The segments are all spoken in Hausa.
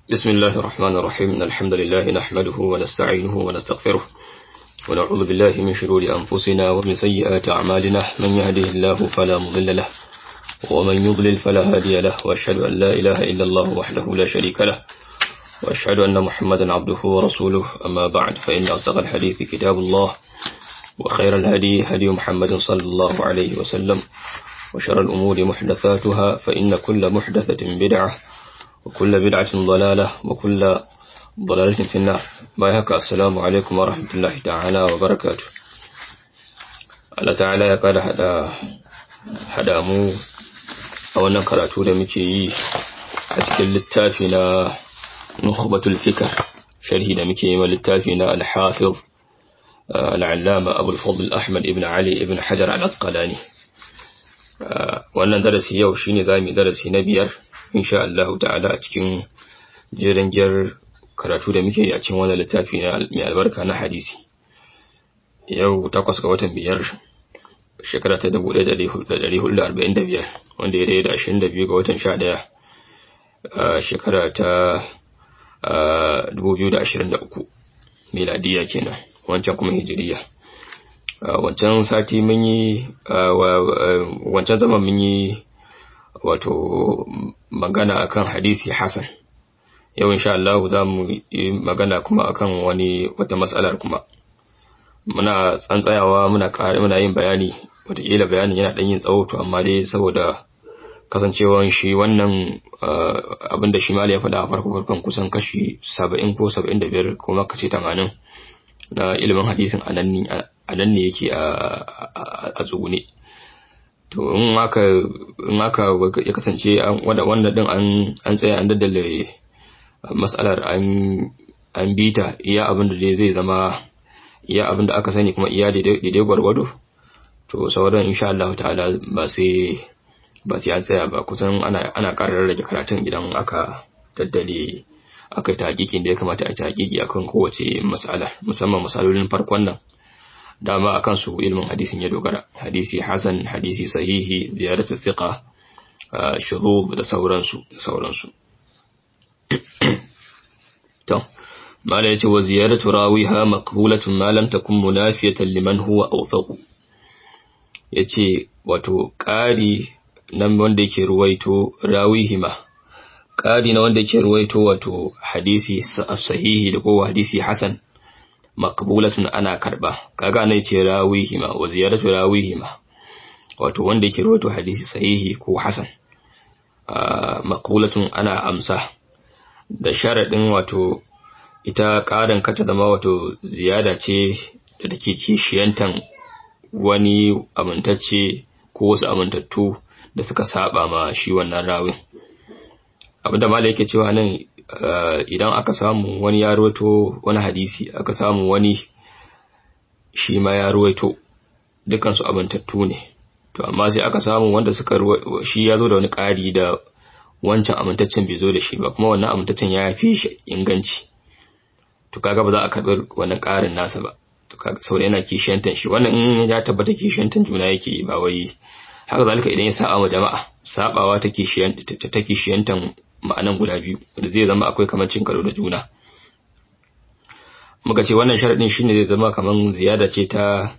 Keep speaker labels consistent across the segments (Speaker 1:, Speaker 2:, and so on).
Speaker 1: بسم الله الرحمن الرحيم إن الحمد لله نحمده ونستعينه ونستغفره ونعوذ بالله من شرور أنفسنا ومن سيئات أعمالنا من يهده الله فلا مضل له ومن يضلل فلا هادي له وأشهد أن لا إله إلا الله وحده لا شريك له وأشهد أن محمدا عبده ورسوله أما بعد فإن أصدق الحديث كتاب الله وخير الهدي هدي محمد صلى الله عليه وسلم وشر الأمور محدثاتها فإن كل محدثة بدعة وكل بدعة ضلالة وكل ضلالة في النار بايهك السلام عليكم ورحمة الله تعالى وبركاته Allah ta'ala ya kada hada hada mu a wannan karatu da muke yi a cikin littafi na Nukhbatul Fikr sharhi da muke yi ma littafi na Al-Hafiz Al-Allama Abu al-Fadl Ahmad ibn Ali ibn Hajar Al-Asqalani wannan darasi yau shine zamu darasi na biyar insha Allah ta'ala a cikin jerin gyar karatu da muke yi a cikin wannan littafi na mai albarka na hadisi yau takwas ga watan biyar shekara ta 1445 wanda ya da 22 ga watan 11 shekara ta 2023 miladiya kenan wancan kuma hijiriya wancan sati mun yi wancan zaman mun yi wato magana akan hadisi hasan yau insha Allah za mu yi magana kuma akan wani wata matsalar kuma muna tsantsayawa muna ƙari muna yin bayani wataƙila bayanin yana ɗan yin tsawo to amma dai saboda kasancewan shi wannan abin da shi mali ya faɗa a farko farkon kusan kashi saba'in ko saba'in da biyar ko maka ce tamanin na ilimin hadisin a nan ne yake a tsugune to in aka in aka ya kasance wanda din an an tsaya an daddale mas'alar an an bita iya abin da zai zama iya abin da aka sani kuma iya daidai gwargwado to sauran insha Allah ta'ala ba sai ba sai an tsaya ba kusan ana ana ƙara rage karatun idan aka daddale aka yi taƙiƙin da ya kamata a yi taƙiƙi akan kowace mas'ala musamman misalolin farkon nan dama akan su ilmin hadisin ya dogara hadisi hasan hadisi sahihi ziyaratu thiqa shuruf da sauransu da sauransu to mala yace wa ziyaratu rawiha maqbulatun ma lam takun munafiyatan liman huwa awthaq yace wato ƙari nan wanda yake ruwaito rawihima ƙari na wanda yake ruwaito wato hadisi sahihi da ko hadisi hasan maqbulatun ana karba kaga ne ce rawihima wa ziyaratu rawihima wato wanda yake rawaito hadisi sahihi ko hasan maqbulatun ana amsa da sharadin wato ita karin kata zama wato ziyada ce da take kishiyantan wani amintacce ko wasu amintattu da suka saba ma shi wannan rawin abinda malai yake cewa nan idan aka samu wani ya ruwaito wani hadisi aka samu wani shi ma ya ruwaito dukansu abantattu ne to amma sai aka samu wanda suka shi ya zo da wani ƙari da wancan amintaccen bai zo da shi ba kuma wannan amintaccen ya fi shi inganci to kaga ba za a karɓi wannan ƙarin nasa ba to kaga saboda yana kishiyantan shi wannan in ya tabbata kishiyantan juna yake ba wai haka zalika idan ya saba ma jama'a sabawa ta kishiyantan ma'anan guda biyu da zai zama akwai kamar cin karo da juna muka ce wannan sharadin shine zai zama kamar ziyada ce ta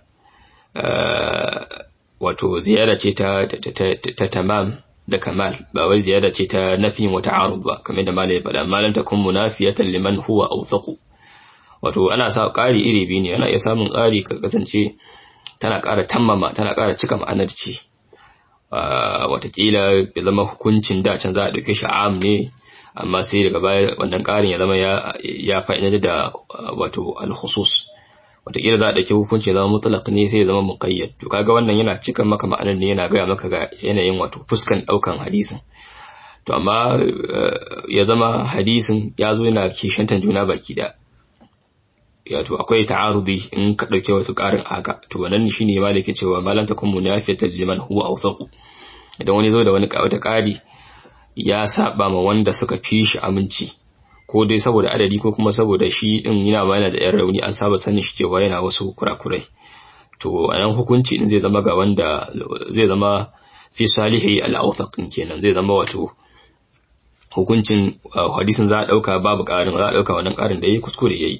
Speaker 1: wato ziyada ce ta ta tamam da kamal ba wai ziyada ce ta nafin wa ta'arud ba kamar da malai faɗa malan takun munafiyatan liman huwa awthaqu wato ana sa ƙari iri biyu ne ana iya samun ƙari ka kasance tana ƙara tammama tana ƙara cika ma'anar ce watakila ya zama hukuncin da can za a ɗauke shi am ne amma sai daga baya wannan ƙarin ya zama ya fa'idar da wato al-khusus watakila za a ɗauki hukunci ya zama mutlaq ne sai ya zama muqayyad to kaga wannan yana cika maka ma'anar ne yana gaya maka ga yanayin wato fuskan ɗaukan hadisin to amma ya zama hadisin ya zo yana kishantan juna baki da ya to akwai ta'arudi in ka dauke wasu karin haka to wannan shine ma da yake cewa malan takun munafiyatan liman huwa awthaqu idan wani zo da wani wata kari ya saba ma wanda suka fi shi aminci ko dai saboda adadi ko kuma saboda shi din yana ma yana da yan rauni an saba sanin shi cewa yana wasu kurakurai to anan hukunci din zai zama ga wanda zai zama fi salihi al-awthaq kenan zai zama wato hukuncin hadisin za a dauka babu karin za a dauka wannan karin da yayi kuskure yayi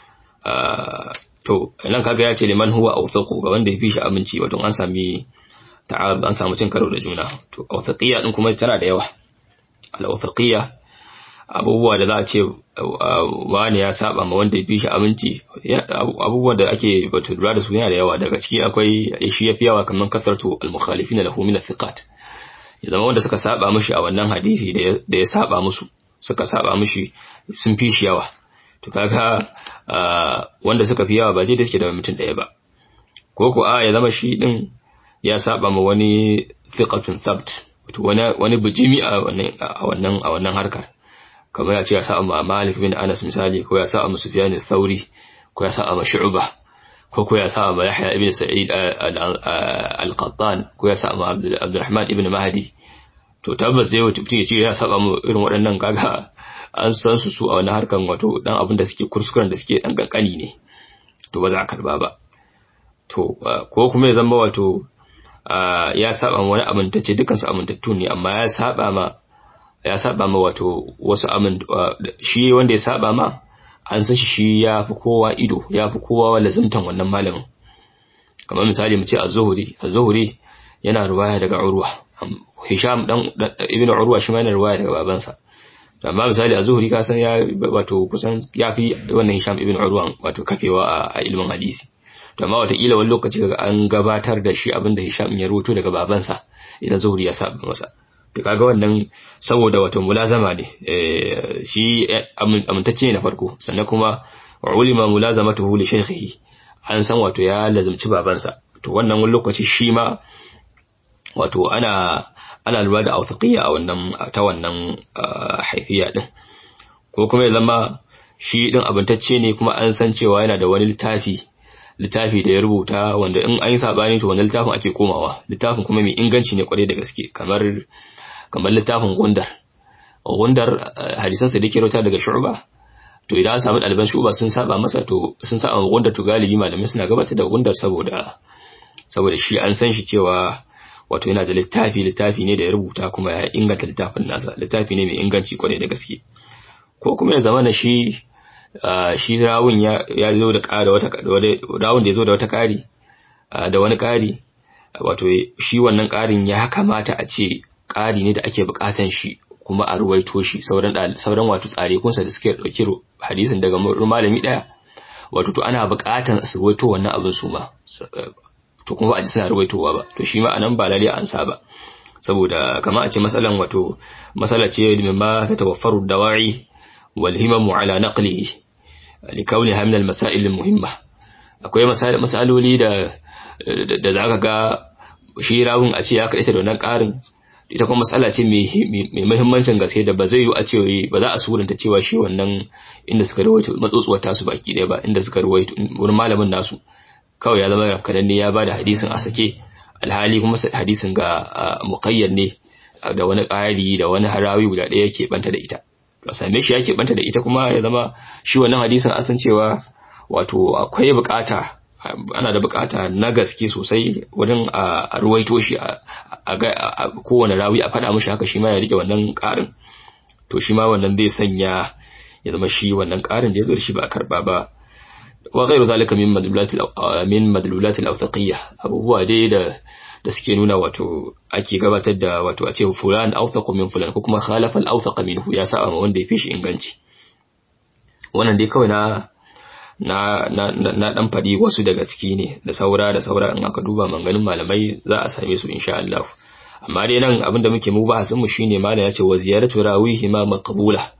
Speaker 1: to nan kaga ya ce liman huwa awthaqu ga wanda ya fi shi aminci wato an sami ta'ab an samu cin karo da juna to awthaqiyya din kuma tana da yawa al awthaqiyya abubuwa da za a ce wani ya saba ma wanda ya fi shi aminci abubuwan da ake batu lura da su yana da yawa daga ciki akwai shi ya fi yawa kamar kasartu al-mukhalifin lahu min thiqat ya zama wanda suka saba mishi a wannan hadisi da ya saba musu suka saba mishi sun fi shi yawa to kaga wanda suka fi yawa ba dai da suke da mutum daya ba ko ko a ya zama shi din ya saba ma wani thiqatun thabt wani wani bijimi a wannan a wannan harkar kamar ya ce ya sa'a ma Malik bin Anas misali ko ya sa'a ma Sufyan al-Thawri ko ya sa'a ma Shu'bah ko ko ya sa'a ma Yahya ibn Sa'id al-Qattan ko ya sa'a ma Abdurrahman ibn Mahdi to tabbas zai wuce ya ce ya saba mu irin waɗannan kaga an san su su a wani harkan wato dan abin da suke kuskuren da suke dan kankani ne to ba za a karba ba to ko kuma ya zama wato ya saba wani amintacce dukkan su amintattu ne amma ya saba ma ya saba ma wato wasu amin shi wanda ya saba ma an san shi ya fi kowa ido ya fi kowa lazimtan wannan malamin kamar misali mu ce az-zuhri az-zuhri yana ruwaya daga urwa hisham dan ibn urwa shi ma yana ruwaya daga babansa amma misali az-zuhri ka san ya wato kusan ya fi wannan hisham ibn urwa wato kafewa a ilmin hadisi to amma wata kila wani lokaci kaga an gabatar da shi abinda hisham ya rubuto daga babansa idan zuhri ya saba masa to kaga wannan saboda wato mulazama ne shi amintacce ne na farko sannan kuma ulima mulazamatuhu li shaykhihi an san wato ya lazimci babansa to wannan wani lokaci shi ma wato ana ana lura da authaqiyya a wannan ta wannan haifiya din ko kuma ya zama shi din abintacce ne kuma an san cewa yana da wani littafi littafi da ya rubuta wanda in an yi sabani to wannan littafin ake komawa littafin kuma mai inganci ne kwarai da gaske kamar kamar littafin gundar gundar hadisan sa da ke rauta daga shu'ba to idan an samu ɗaliban shu'ba sun saba masa to sun saba gundar to galibi malamai suna gabatar da gundar saboda saboda shi an san shi cewa wato yana da littafi littafi ne da ya rubuta kuma ya inganta littafin nasa littafi ne mai inganci kwarai da gaske ko kuma ya zama na shi shi rawun ya zo da ƙara wata rawun da ya zo da wata ƙari da wani ƙari wato shi wannan ƙarin ya kamata a ce ƙari ne da ake buƙatan shi kuma a ruwaito shi sauran sauran wato tsare kunsa da suke ɗauki hadisin daga malami ɗaya wato to ana buƙatan su ruwaito wannan abin su ma to kuma ba a ji suna ruwaitowa ba to shi ma anan ba lalle an sa ba saboda kamar a ce masalan wato masala ce mimma ta tawaffaru dawa'i wal himamu ala naqlihi likauniha min al-masail al-muhimma akwai masaloli da da zaka ga shi rawun a ce ya kaita da wannan karin ita kuma matsala ce mai muhimmancin gaske da ba zai yi a ce ba za a suranta cewa shi wannan inda suka rawaito matsotsuwar tasu baki ɗaya ba inda suka rawaito wurin malamin nasu kawai ya zama kadan ne ya ba da hadisin a sake alhali kuma hadisin ga muqayyad ne da wani ƙari da wani harawi guda ɗaya yake banta da ita to same shi yake banta da ita kuma ya zama shi wannan hadisin an san cewa wato akwai bukata ana da bukata na gaske sosai wajen a ruwaito shi a kowane rawi a faɗa mishi haka shi ma ya rike wannan ƙarin to shi ma wannan zai sanya ya zama shi wannan ƙarin da ya zo da shi ba a karɓa ba wa ghairu zalika min madlulat min madlulat al-awthaqiyya abubuwa dai da da suke nuna wato ake gabatar da wato a ce fulan awthaqu min fulan ko kuma khalafa al-awthaq minhu ya sa wanda ya fi shi inganci wannan dai kawai na na na na dan fadi wasu daga ciki ne da saura da saura in aka duba manganin malamai za a same su insha Allah amma dai nan abinda muke mu ba mu shine malam ya ce wa ziyaratu rawihi ma maqbula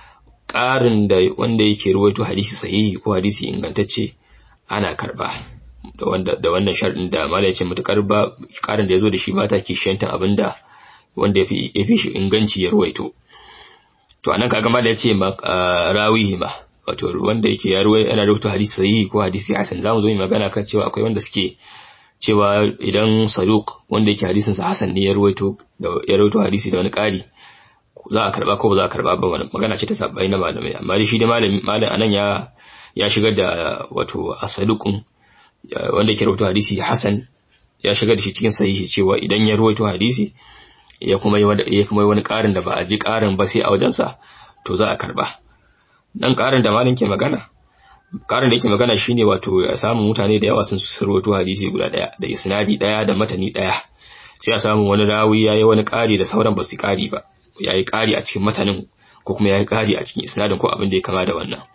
Speaker 1: ƙarin da wanda yake ruwaito hadisi sahihi ko hadisi ingantacce ana karba da wanda da wannan sharɗin da malam ya ce mutakar ba ƙarin da yazo da shi ba ta kishiyantan abinda wanda yafi yafi shi inganci ya ruwaito to anan kaga malam ya ce rawihi ma wato wanda yake ya ruwai ana rubuta hadisi sahihi ko hadisi hasan zamu zo mu magana kan cewa akwai wanda suke cewa idan saduq wanda yake hadisin sa hasan ne ya ruwaito da ya ruwaito hadisi da wani ƙari za a karba ko ba za a karba ba magana ce ta sabbai na malamai amma dai shi da malami malam anan ya ya shigar da wato asaduqun wanda yake ruwaito hadisi hasan ya shigar da shi cikin sahihi cewa idan ya ruwaito hadisi ya kuma yi ya kuma yi wani ƙarin da ba a ji ƙarin ba sai a wajensa to za a karba dan ƙarin da malin ke magana ƙarin da yake magana shine wato ya samu mutane da yawa sun surwato hadisi guda daya da isnadi daya da matani daya sai a samu wani rawi yayi wani ƙari da sauran ba su ƙari ba yayi ƙari a cikin matanin ko kuma yayi ƙari a cikin isnadin ko abin da ya kama da wannan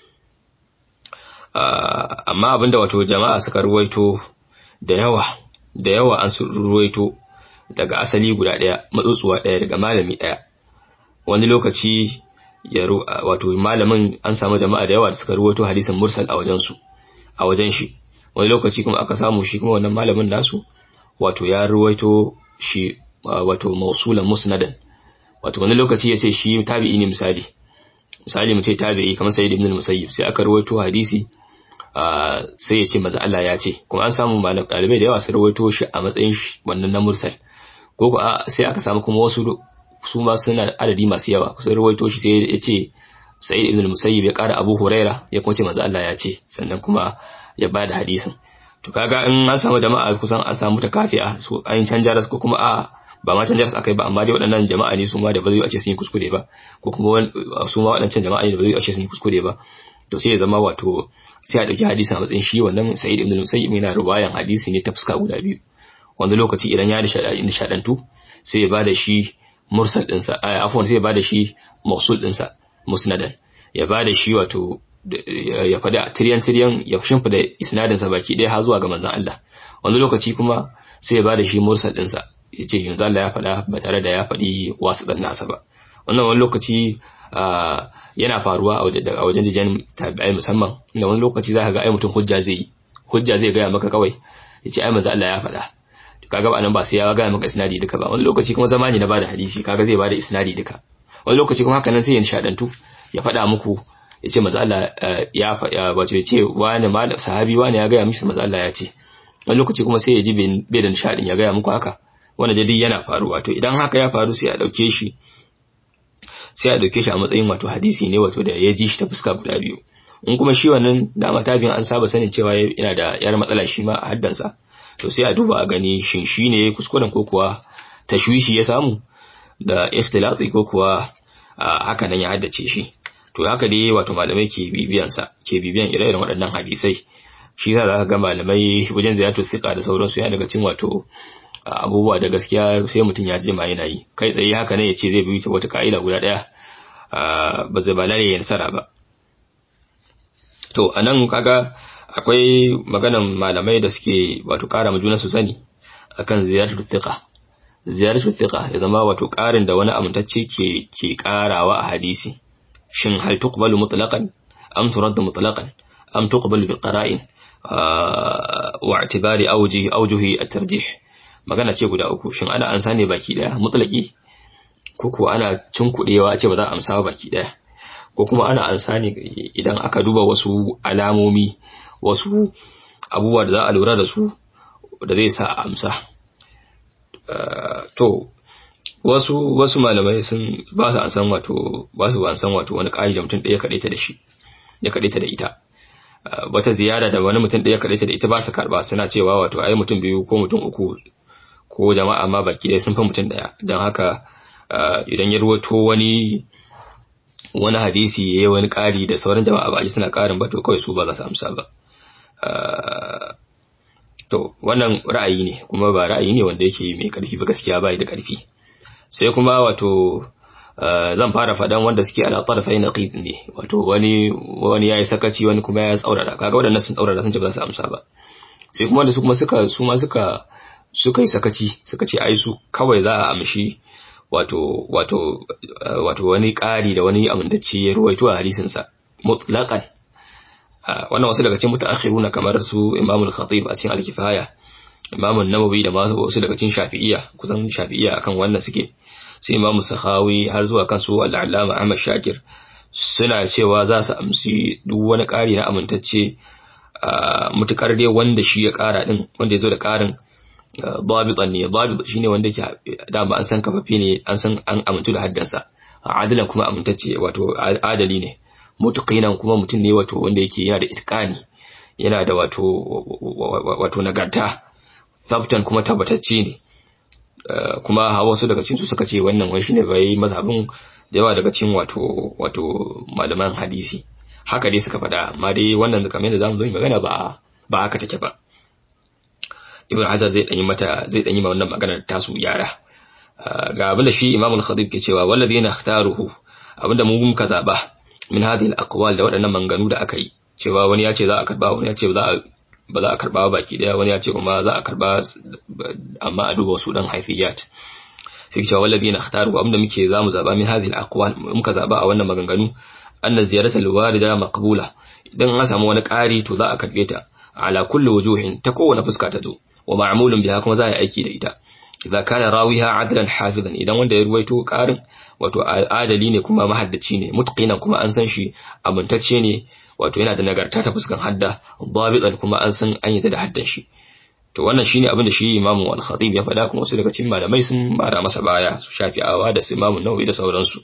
Speaker 1: amma abinda wato jama'a suka ruwaito da yawa da yawa an ruwaito daga asali guda daya matsutsuwa daya daga malami daya wani lokaci ya wato malamin an samu jama'a da yawa da suka ruwaito hadisin mursal a wajen su a wajen shi wani lokaci kuma aka samu shi kuma wannan malamin nasu wato ya ruwaito shi wato mausulan musnadan wato wani lokaci ya ce shi tabi'i ne misali misali mu ce tabi'i kamar sayyid ibn al-musayyib sai aka ruwaito hadisi sai ya ce maza Allah ya ce kuma an samu malam dalibai da yawa su rawaito shi a matsayin wannan na mursal ko ko sai aka samu kuma wasu su ma suna adadi masu yawa su rawaito shi sai ya ce Sa'id ibn al-Musayyib ya kara Abu Huraira ya kuma ce maza Allah ya ce sannan kuma ya bada hadisin to kaga in an samu jama'a kusan an samu ta kafiya su an canja ras ko kuma a ba ma canja ras akai ba amma dai waɗannan jama'a ne su ma da ba zai a ce sun yi kuskure ba ko kuma su ma waɗancan jama'a ne da ba zai a ce sun yi kuskure ba to sai ya zama wato sai a ɗauki hadisi a matsayin shi wannan sa'id ibn musayyib yana ruwayan hadisi ne ta fuska guda biyu wanda lokaci idan ya nishadantu sai ya bada shi mursal dinsa afwan sai ya bada shi mausul dinsa musnadan ya bada shi wato ya fada tiryan tiryan ya shimfida isnadin sa baki ɗaya har zuwa ga manzon Allah wani lokaci kuma sai ya bada shi mursal dinsa ya ce manzon Allah ya fada ba tare da ya faɗi wasu dan nasa ba wannan wani lokaci yana faruwa a wajen jijen tabi'ai musamman inda wani lokaci za ka ga ai mutum hujja zai yi hujja zai gaya maka kawai ya ce ai manzo Allah ya faɗa to kaga ba nan ba sai ya gaya maka isnadi duka ba wani lokaci kuma zamani na bada hadisi kaga zai bada isnadi duka wani lokaci kuma haka nan sai ya nishadantu ya faɗa muku ya ce manzo Allah ya faɗa wato ya ce wani malam sahabi wani ya gaya mishi manzo Allah ya ce wani lokaci kuma sai ya ji bai da nishadin ya gaya muku haka wanda dai yana faruwa to idan haka ya faru sai a dauke shi sai a dauke shi a matsayin wato hadisi ne wato da ya ji shi ta fuska guda biyu in kuma shi wannan dama tabi'in an saba sanin cewa yana da yar matsala shi ma a haddansa to sai a duba a gani shin shi ne kuskuren ko kuwa tashwishi ya samu da ikhtilati ko kuwa haka nan ya haddace shi to haka dai wato malamai ke bibiyan sa ke bibiyan ire-iren waɗannan hadisai shi yasa zaka ga malamai wajen ziyartu thiqa da sauransu yana daga cikin wato abubuwa da gaskiya sai mutum ya je ma yana yi kai tsaye haka ne ya ce zai bi wata ka'ida guda ɗaya ba zai ba lalle ya nasara ba to anan kaga akwai maganan malamai da suke wato ƙara ma juna su sani akan ziyaratu thiqa ziyaratu thiqa ya zama wato ƙarin da wani amintacce ke ke ƙarawa a hadisi shin hal tuqbalu mutlaqan am turaddu mutlaqan am tuqbalu bi qara'in wa i'tibari awjihi awjuhi at-tarjih magana ce guda uku shin ana ansa ne baki daya mutlaqi ko kuwa ana cinkudewa a ce ba za a amsa baki daya ko kuma ana ansa ne idan aka duba wasu alamomi wasu abubuwa da za a lura da su da zai sa a amsa to wasu wasu malamai sun ba su ansan wato ba su ansan wato wani ƙari da mutum ɗaya kaɗaita da shi ya kaɗaita da ita wata ziyara da wani mutum ɗaya kaɗaita da ita ba su karɓa suna cewa wato ai mutum biyu ko mutum uku ko jama'a ma baki ɗaya sun fi mutum ɗaya don haka idan ya ruwato wani wani hadisi ya yi wani ƙari da sauran jama'a ba a ji suna ƙarin ba to kawai su ba za su amsa ba to wannan ra'ayi ne kuma ba ra'ayi ne wanda yake mai ƙarfi ba gaskiya ba da ƙarfi sai kuma wato zan fara faɗan wanda suke ala tarfai na ne wato wani wani yayi sakaci wani kuma ya tsaurara kaga waɗannan sun tsaurara sun ce ba za su amsa ba sai kuma da su kuma suka su ma suka suka yi sakaci suka ce ai su kawai za a amshi wato wato wato wani ƙari da wani amintacce ya ruwaito a hadisin sa mutlaqan wannan wasu daga cikin mutaakhiruna kamar su Imam al-Khatib a cikin al-Kifaya Imam an-Nawawi da wasu daga cikin Shafi'iyya kusan Shafi'iyya akan wannan suke sai Imam Sakhawi har zuwa kan su al-Allama Ahmad Shakir suna cewa za su amsi duk wani ƙari na amintacce mutukar dai wanda shi ya ƙara din wanda ya zo da ƙarin dabitan ne dabit shine wanda yake dama an san kafafe ne an san an amintu da haddansa adalan kuma amintacce wato adali ne mutqinan kuma mutum ne wato wanda yake yana da itqani yana da wato wato nagarta sabtan kuma tabbatacce ne kuma wasu daga cikin su suka ce wannan wai shine bai mazhabin da yawa daga cikin wato wato malaman hadisi haka dai suka faɗa amma dai wannan kamar yadda zamu zo magana ba ba haka take ba ibn hajar zai danyi mata zai danyi ma wannan maganar tasu yara ga abinda shi imam al-khatib ke cewa walladhina ikhtaruhu abinda mu muka zaba min hadhihi al-aqwal da waɗannan manganu da aka yi cewa wani ya ce za a karba wani ya ce za a ba za a karba baki daya wani ya ce kuma za a karba amma a duba wasu dan haifiyat sai cewa walladhina ikhtaru abinda muke zamu zaba min hadhihi al-aqwal muka zaba a wannan maganganu anna ziyarata al-walida maqbula idan an samu wani ƙari to za a karbe ta ala kulli wujuhin ta kowane fuska ta zo wa ma'mulun biha kuma za a yi aiki da ita idza kana rawiha adlan hafizan idan wanda ya ruwaito ƙarin wato adali ne kuma mahaddaci ne mutqinan kuma an san shi amintacce ne wato yana da nagarta ta fuskan hadda dabitan kuma an san an yi da haddan shi to wannan shine abin da shi imamu al-khatib ya faɗa kuma wasu daga cikin malamai sun mara masa baya su shafi'awa da su imamu nawawi da sauransu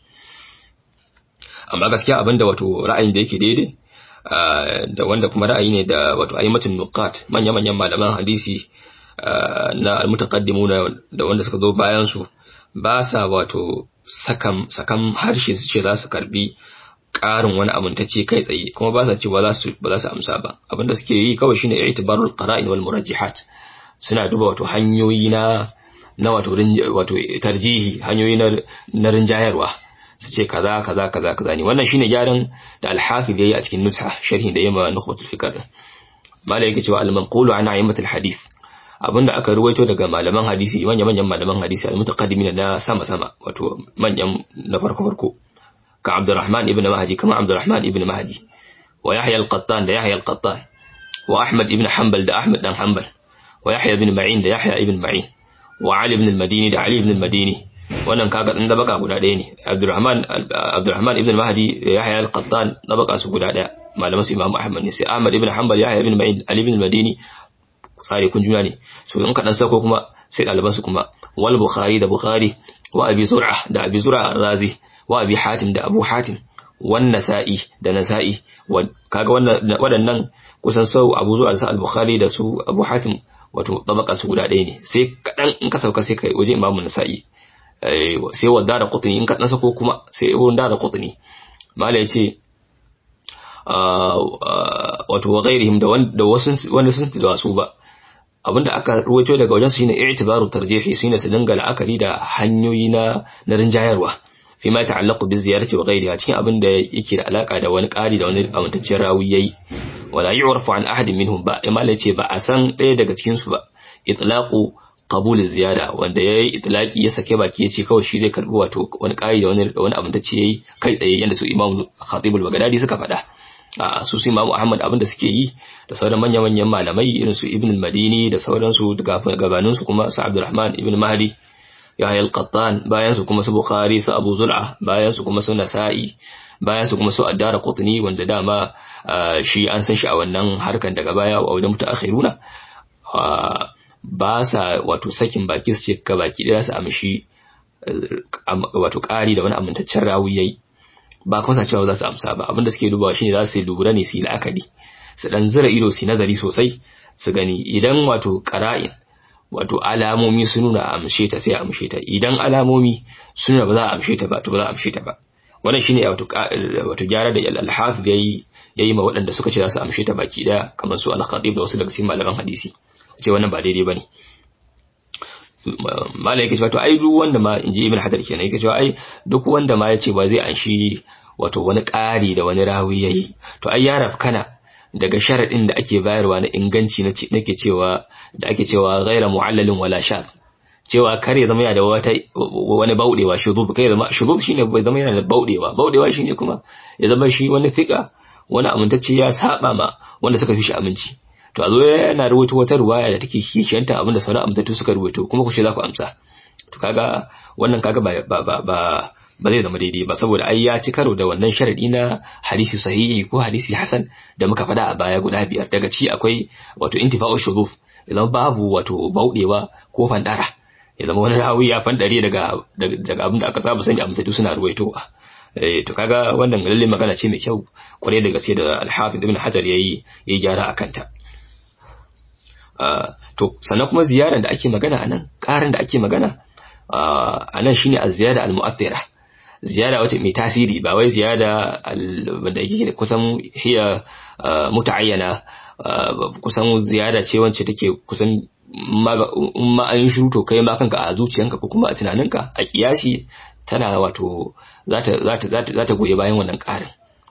Speaker 1: amma gaskiya abin da wato ra'ayin da yake daidai da wanda kuma ra'ayi ne da wato ayyamatun nuqat manya-manyan malaman hadisi na al-mutaqaddimuna da wanda suka zo bayan su ba sa wato sakan sakan harshe su ce za su karbi ƙarin wani amintacce kai tsaye kuma ba sa cewa za su ba za su amsa ba abinda suke yi kawai shine i'tibarul qara'in wal murajjihat suna duba wato hanyoyi na na wato wato tarjihi hanyoyi na na rinjayarwa su ce kaza kaza kaza kaza ne wannan shine gyaran da al-hafiz yayi a cikin nutha sharhi da yamma nukhbatul fikr mala yake cewa al-manqulu an a'immatul hadith abinda aka ruwaito daga malaman hadisi manyan manyan malaman hadisi al-mutaqaddimin na sama sama wato manyan na farko farko ka Abdurrahman ibn Mahdi kama Abdurrahman ibn Mahdi wa Yahya al-Qattan da Yahya al-Qattan wa Ahmad ibn Hanbal da Ahmad dan Hanbal wa Yahya ibn Ma'in da Yahya ibn Ma'in wa Ali ibn al-Madini da Ali ibn al-Madini wannan kaga dan dabaka guda ɗaya ne Abdurrahman Abdurrahman ibn Mahdi da Yahya al-Qattan dabaka su guda ɗaya malaman su Imam Ahmad ne sai Ahmad ibn Hanbal Yahya ibn Ma'in Ali ibn al-Madini tsare kun juna ne so in ka dan sako kuma sai ɗaliban su kuma wal Bukhari da Bukhari wa Abi Zur'a da Abi Zur'a razi wa Abi Hatim da Abu Hatim wan Nasa'i da Nasa'i kaga wannan waɗannan kusan sau Abu Zur'a da al-Bukhari da su Abu Hatim wato tabaka su guda ɗaya ne sai kadan in ka sauka sai kai waje Imam Nasa'i sai wadda da qutni in ka dan sako kuma sai wadda da qutni mala yace wato wa ghairihim da wanda wasu wanda sun da su ba abinda aka ruwaito daga wajen su shine i'tibaru tarjihi shine su dinga la'akari da hanyoyi na na rinjayarwa fi ma ta'allaqu bi ziyarati wa ghayriha cikin abin da yake da alaka da wani ƙari da wani amintaccen rawi yayi wala yu'rafu an ahadin minhum ba imala ce ba a san ɗaya daga cikin su ba itlaqu qabul ziyada wanda yayi itlaqi ya sake baki yace kawai shi zai karbi wato wani ƙari da wani wani amintacce yayi kai tsaye yanda su Imam Khatib al-Baghdadi suka faɗa a su su Imam Ahmad abin da suke yi da sauran manya-manyan malamai irin su Ibn al-Madini da sauransu gabanin su kuma su Abdurrahman ibn Mahdi Yahya al-Qattan bayan su kuma su Bukhari su Abu Zul'a bayan su kuma su Nasa'i bayan su kuma su Addara Qutni wanda dama shi an san shi a wannan harkan daga baya a wajen mutaakhiruna ba sa wato sakin baki su ce ka baki da su amshi wato ƙari da wani amintaccen rawi yayi ba kuma sa cewa za su amsa ba abinda suke dubawa shine za su yi lura ne su yi la'akari su dan zira ido su nazari sosai su gani idan wato qara'in wato alamomi sun nuna amshe ta sai amshe ta idan alamomi sun nuna ba za a amshe ta ba to ba za a amshe ta ba wannan shine wato wato gyara da al-hafiz yayi yayi ma waɗanda suka ce za su amshe ta baki daya kamar su al-khatib da wasu daga cikin malaman hadisi ce wannan ba daidai bane malai yake cewa to ai duk wanda ma inji ibn hadar kenan yake cewa ai duk wanda ma yace ba zai anshi wato wani ƙari da wani rawi yayi to ai ya rafkana daga sharadin da ake bayarwa na inganci nake cewa da ake cewa ghaira mu'allalin wala shadh cewa kar ya zama yana da wata wani baudewa shuzuz kai zama shuzuz shine bai zama yana da baudewa baudewa shine kuma ya zama shi wani fika wani amintacce ya saba ma wanda suka fi shi aminci to a zo yana rubuta wata ruwaya da take kishiyanta abinda sauran amintattu suka rubuto kuma ku ce za ku amsa to kaga wannan kaga ba ba ba ba ba zai zama daidai ba saboda ai ya ci karo da wannan sharadi na hadisi sahihi ko hadisi hasan da muka faɗa a baya guda biyar daga ci akwai wato intifa'u shuzuf idan babu wato baudewa ko fandara ya zama wani rawi ya fandare daga daga abin da aka saba sani amintattu suna ruwaitowa eh to kaga wannan lalle magana ce mai kyau kwarai da gaske da al-hafiz ibn hajar yayi yayi gyara akan ta to sannan kuma ziyarar da ake magana a nan ƙarin da ake magana anan shine az-ziyada al-mu'athira ziyada wace mai tasiri ba wai ziyada wanda yake kusan hiya muta'ayyana kusan ziyada ce wacce take kusan ma an shiru to kai ma kanka a zuciyanka ko kuma a tunaninka a kiyasi tana wato za ta goyi bayan wannan ƙarin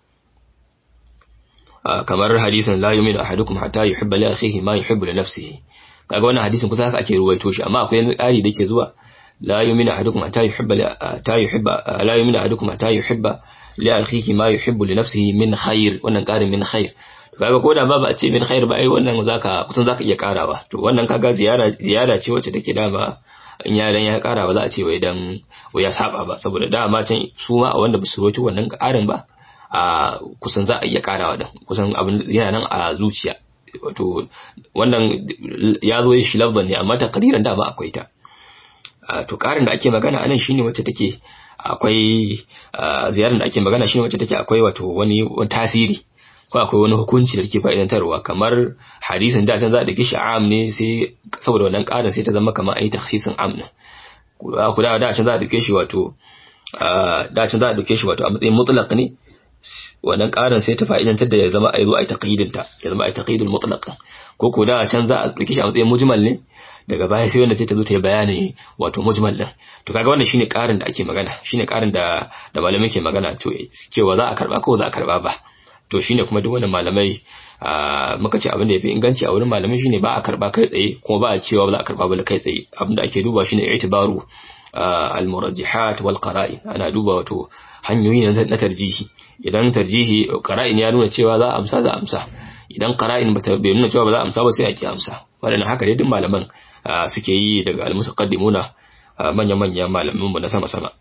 Speaker 1: kamar hadisin la yu'minu ahadukum hatta yuhibba li akhihi ma yuhibbu li nafsihi kaga wannan hadisin kusa haka ake ruwaito shi amma akwai ƙari da ke zuwa la yu'minu ahadukum hatta yuhibba hatta yuhibba la yu'minu ahadukum hatta yuhibba li akhihi ma yuhibbu li nafsihi min khair wannan ƙarin min khair kaga ko da babu a ce min khair ba ai wannan zaka kusan zaka iya karawa to wannan kaga ziyara ziyara ce wacce take dama in yaran ya kara ba za a ce wai dan wai ya saba ba saboda dama can su ma a wanda ba su roki wannan karin ba a kusan za a iya karawa dan kusan abin yana nan a zuciya wato wannan ya zo shi lafzan ne amma takdiran dama akwai ta to karin da ake magana anan shine wacce take akwai ziyarar da ake magana shine wacce take akwai wato wani tasiri ko akwai wani hukunci da take fa'idantarwa kamar hadisin da can za a dake shi am ne sai saboda wannan ƙarin sai ta zama kamar ayi takhsisin am ne ku da da can za a dake shi wato da can za a dake shi wato a matsayin mutlaq ne wannan ƙarin sai ta fa'idantar da ya zama ayi zo ayi taqyidin ta ya zama ayi taqyidul mutlaq ko ko da can za a dake shi a matsayin mujmal ne daga baya sai wanda sai ta zo ta yi bayani wato mujmal din to kaga wannan shine ƙarin da ake magana shine ƙarin da da malamai ke magana to cewa za a karba ko za a karba ba to shine kuma duk wannan malamai muka ce abin da yafi inganci a wurin malamai shine ba a karba kai tsaye kuma ba a cewa ba za a karba ba kai tsaye abin da ake duba shine i'tibaru al-murajjihat wal qara'in ana duba wato hanyoyi na tarjihi idan tarjihi qara'in ya nuna cewa za a amsa za a amsa idan qara'in bata bai nuna cewa ba za a amsa ba sai a ki amsa wannan haka dai duk malaman suke yi daga al-mutaqaddimuna manyan manyan malaman mu na sama sama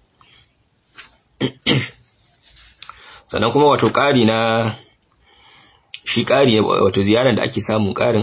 Speaker 1: sannan kuma wato ƙari na shi ƙari wato ziyarar da ake samun ƙarin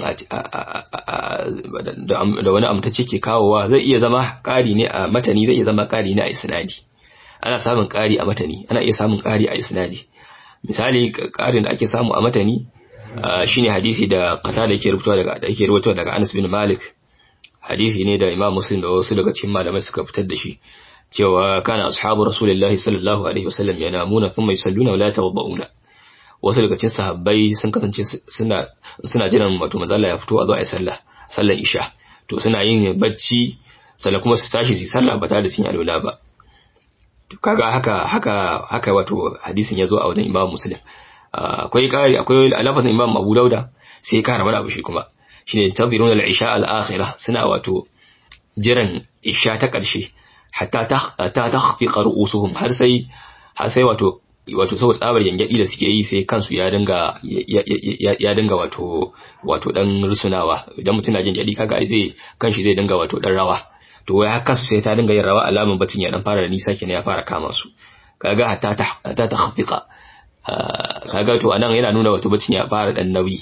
Speaker 1: da wani amtacce ke kawowa zai iya zama ƙari ne a matani zai iya zama ƙari ne a isnadi ana samun ƙari a matani ana iya samun ƙari a isnadi misali ƙarin da ake samu a matani shine hadisi da qata da yake rubutuwa daga da yake rubutuwa daga Anas bin Malik hadisi ne da Imam Muslim da wasu daga cikin malamai suka fitar da shi cewa kana ashabu rasulullahi sallallahu alaihi wasallam yanamuna thumma yusalluna wa la tawadda'una wasu daga cikin sahabbai sun kasance suna suna jiran wato manzo ya fito a zo a yi sallah sallar isha to suna yin bacci sannan kuma su tashi su yi sallah ba tare da sun yi alwala ba to kaga haka haka haka wato hadisin ya zo a wajen Imam Muslim akwai kari akwai alafazin Imam Abu Dauda sai ya kara mana abu shi kuma shine tadhiruna al-isha al-akhirah suna wato jiran isha ta ƙarshe hatta ta takhfiqa ru'usuhum har sai har sai wato wato saboda tsabar yangadi da suke yi sai kansu ya dinga ya dinga wato wato dan rusunawa idan mutum na jin jadi kaga ai zai kanshi zai dinga wato dan rawa to wai haka su sai ta dinga yin rawa alamun bacin ya dan fara da nisa kenan ya fara kama su kaga hatta ta hatta takhfiqa kaga to anan yana nuna wato bacin ya fara dan nauyi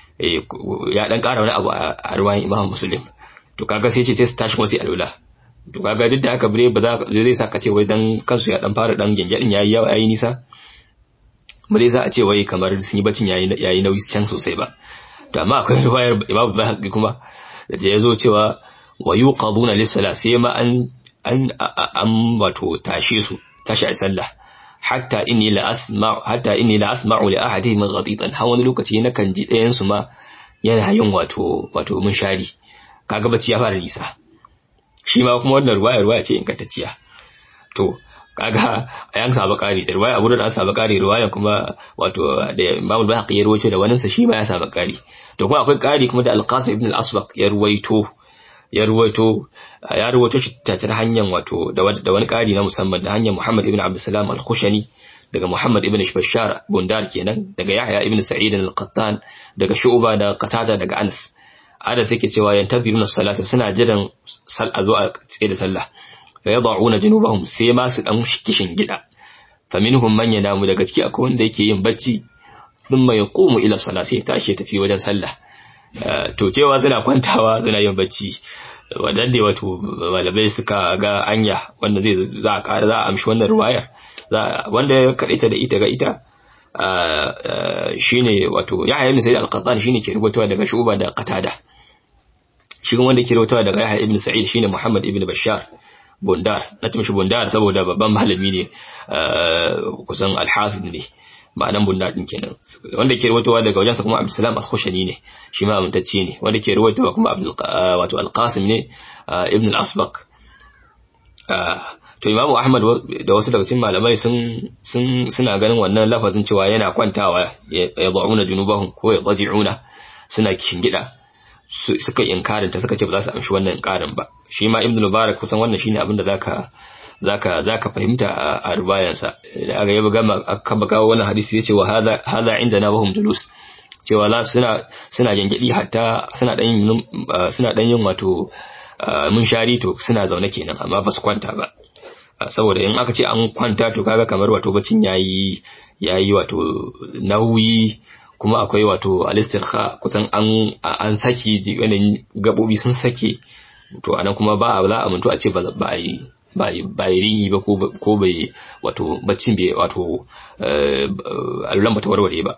Speaker 1: ya dan ƙara wani abu a ruwayan Imam Muslim to kaga sai ce sai su tashi kuma sai alwala to kaga duk da haka bare ba za zai sa ka ce wai dan kansu ya dan fara dan gengedin yayi yawa yayi nisa ba zai sa a ce wai kamar sun yi bacin yayi yayi nauyi can sosai ba to amma akwai riwayar Imam Bukhari kuma da ya zo cewa wa yuqaduna lis-salat sai ma an an an wato tashe su tashi a sallah hatta inni la asma'u hatta inni la asma'u li ahadihim ghaditan har wani lokaci na kan ji ɗayan su ma yana yin wato wato mun shari kaga bacci ya fara nisa shi ma kuma wannan ruwaya ruwaya ce ingantacciya to kaga a yan saba kari da ruwaya abu da an saba kari ruwaya kuma wato da Imam Bahaqi ya ruwaito da wannan sa shi ma ya saba kari to kuma akwai kari kuma da Al-Qasim ibn Al-Asbaq ya ruwaito ya ruwaito ya ruwaito shi ta hanyar wato da wani kari na musamman da hanyar Muhammad ibn Abdulsalam Al-Khushani daga Muhammad ibn Bashar Bundar kenan daga Yahya ibn Sa'id Al-Qattan daga Shu'ba da Qatada daga Anas Anas yake cewa yantaziruna salata suna jiran sal a zo a tsaye da sallah fa yad'una junubahum sai ma su dan kishin gida fa minhum man yanamu daga ciki akwai wanda yake yin bacci thumma yaqumu ila salati sai tashi tafi wajen sallah to cewa suna kwantawa suna yin bacci wadanda wato malamai suka ga anya wanda zai za a ƙara za a amshi wannan ruwayar wanda ya kaɗaita da ita ga ita shine wato Yahya ibn Sa'id al-Qattan shine ke rubutawa daga Shu'ba da Qatada shi wanda ke rubutawa daga Yahya ibn Sa'id shine Muhammad ibn Bashar bundar na tumshi bundar saboda babban malami ne kusan alhafid ne ma'anan bundar din kenan wanda ke ruwaitowa daga wajensa kuma abdulsalam al-khushani ne shi ma amintacce ne wanda ke ruwaitowa kuma abdul wato al-qasim ne ibn al-asbaq to imamu ahmad da wasu daga cikin malamai sun sun suna ganin wannan lafazin cewa yana kwantawa ya da'una junubahum ko ya qaji'una suna kingida suka inkarin ta suka ce ba za su amshi wannan inkarin ba shi ma ibnu mubarak kusan wannan shine abin da zaka zaka zaka fahimta a rubayan sa da aka yaba gama aka baka wannan hadisi yace wa hadha hadha indana wa hum julus cewa la suna suna gengedi hatta suna dan yin suna dan yin wato mun shari to suna zaune kenan amma ba su kwanta ba saboda in aka ce an kwanta to kaga kamar wato bacin yayi yayi wato nauyi kuma akwai wato alistirha kusan an an saki yanayin gabobi sun sake to anan kuma ba a za a mutu a ce ba a yi ba ba rihi ba ko bai wato baccin bai wato allan bata warware ba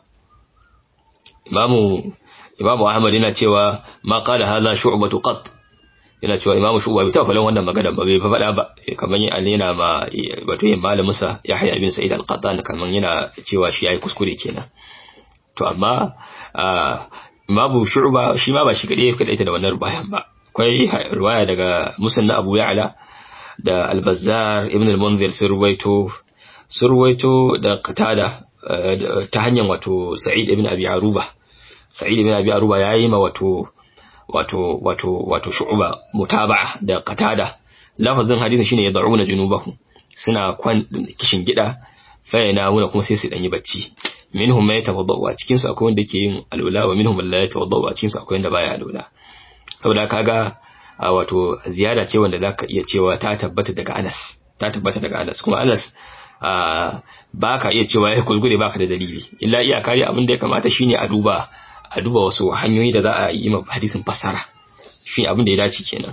Speaker 1: imamu imamu ahmad yana cewa ma qala hadha shu'batu qat yana cewa imamu shu'ba bai taɓa wannan magana ba bai faɗa ba kamar yin yana ma wato yin malamin sa yahya ibn sa'id al-qattan kamar yana cewa shi yayi kuskure kenan to amma imamu shu'ba shi ma ba shi kadai ya kadaita da wannan rubayan ba akwai ruwaya daga musanna abu ya'la da al-bazzar ibn al-munzir sun ruwaito sun ruwaito da qatada ta hanyar wato sa'id ibn abi aruba sa'id ibn abi aruba yayi ma wato wato wato wato shu'ba mutaba'a da qatada lafazin hadisin shine yad'una junubahu suna kwan kishin gida fa yanamuna kuma sai su danyi bacci minhum man yatawaddau a cikin su akwai wanda ke yin alula wa minhum man la yatawaddau a cikin su akwai wanda baya alula saboda kaga wato ziyara ce wanda zaka iya cewa ta tabbata daga Anas ta tabbata daga Anas kuma Anas ba ka iya cewa ya kuskure baka da dalili illa iyaka dai abin da ya kamata shine a duba a duba wasu hanyoyi da za a yi ma hadisin fassara shi abin da ya dace kenan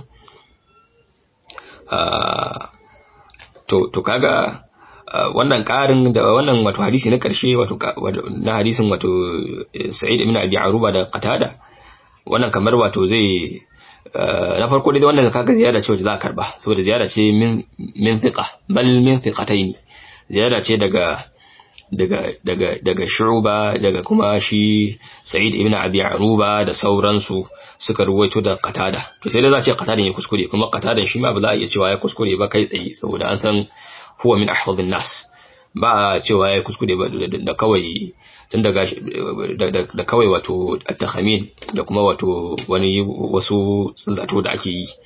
Speaker 1: to to kaga wannan karin da wannan wato hadisi na karshe wato na hadisin wato Sa'id ibn Abi Aruba da Qatada wannan kamar wato zai na farko dai wannan kaga ziyara ce wacce za a karba saboda ziyara ce min min thiqa bal min thiqatayn ziyara ce daga daga daga daga Shu'ba daga kuma shi Sa'id ibn Abi Aruba da sauransu suka ruwaito da Qatada to sai dai za a ce Qatada ne kuskure kuma Qatada shi ma ba za a iya cewa ya kuskure ba kai tsaye saboda an san huwa min ahfadhin nas ba a cewa ya kuskure ba da kawai tun daga da kawai wato at-takhamin da kuma wato wani wasu zato da ake yi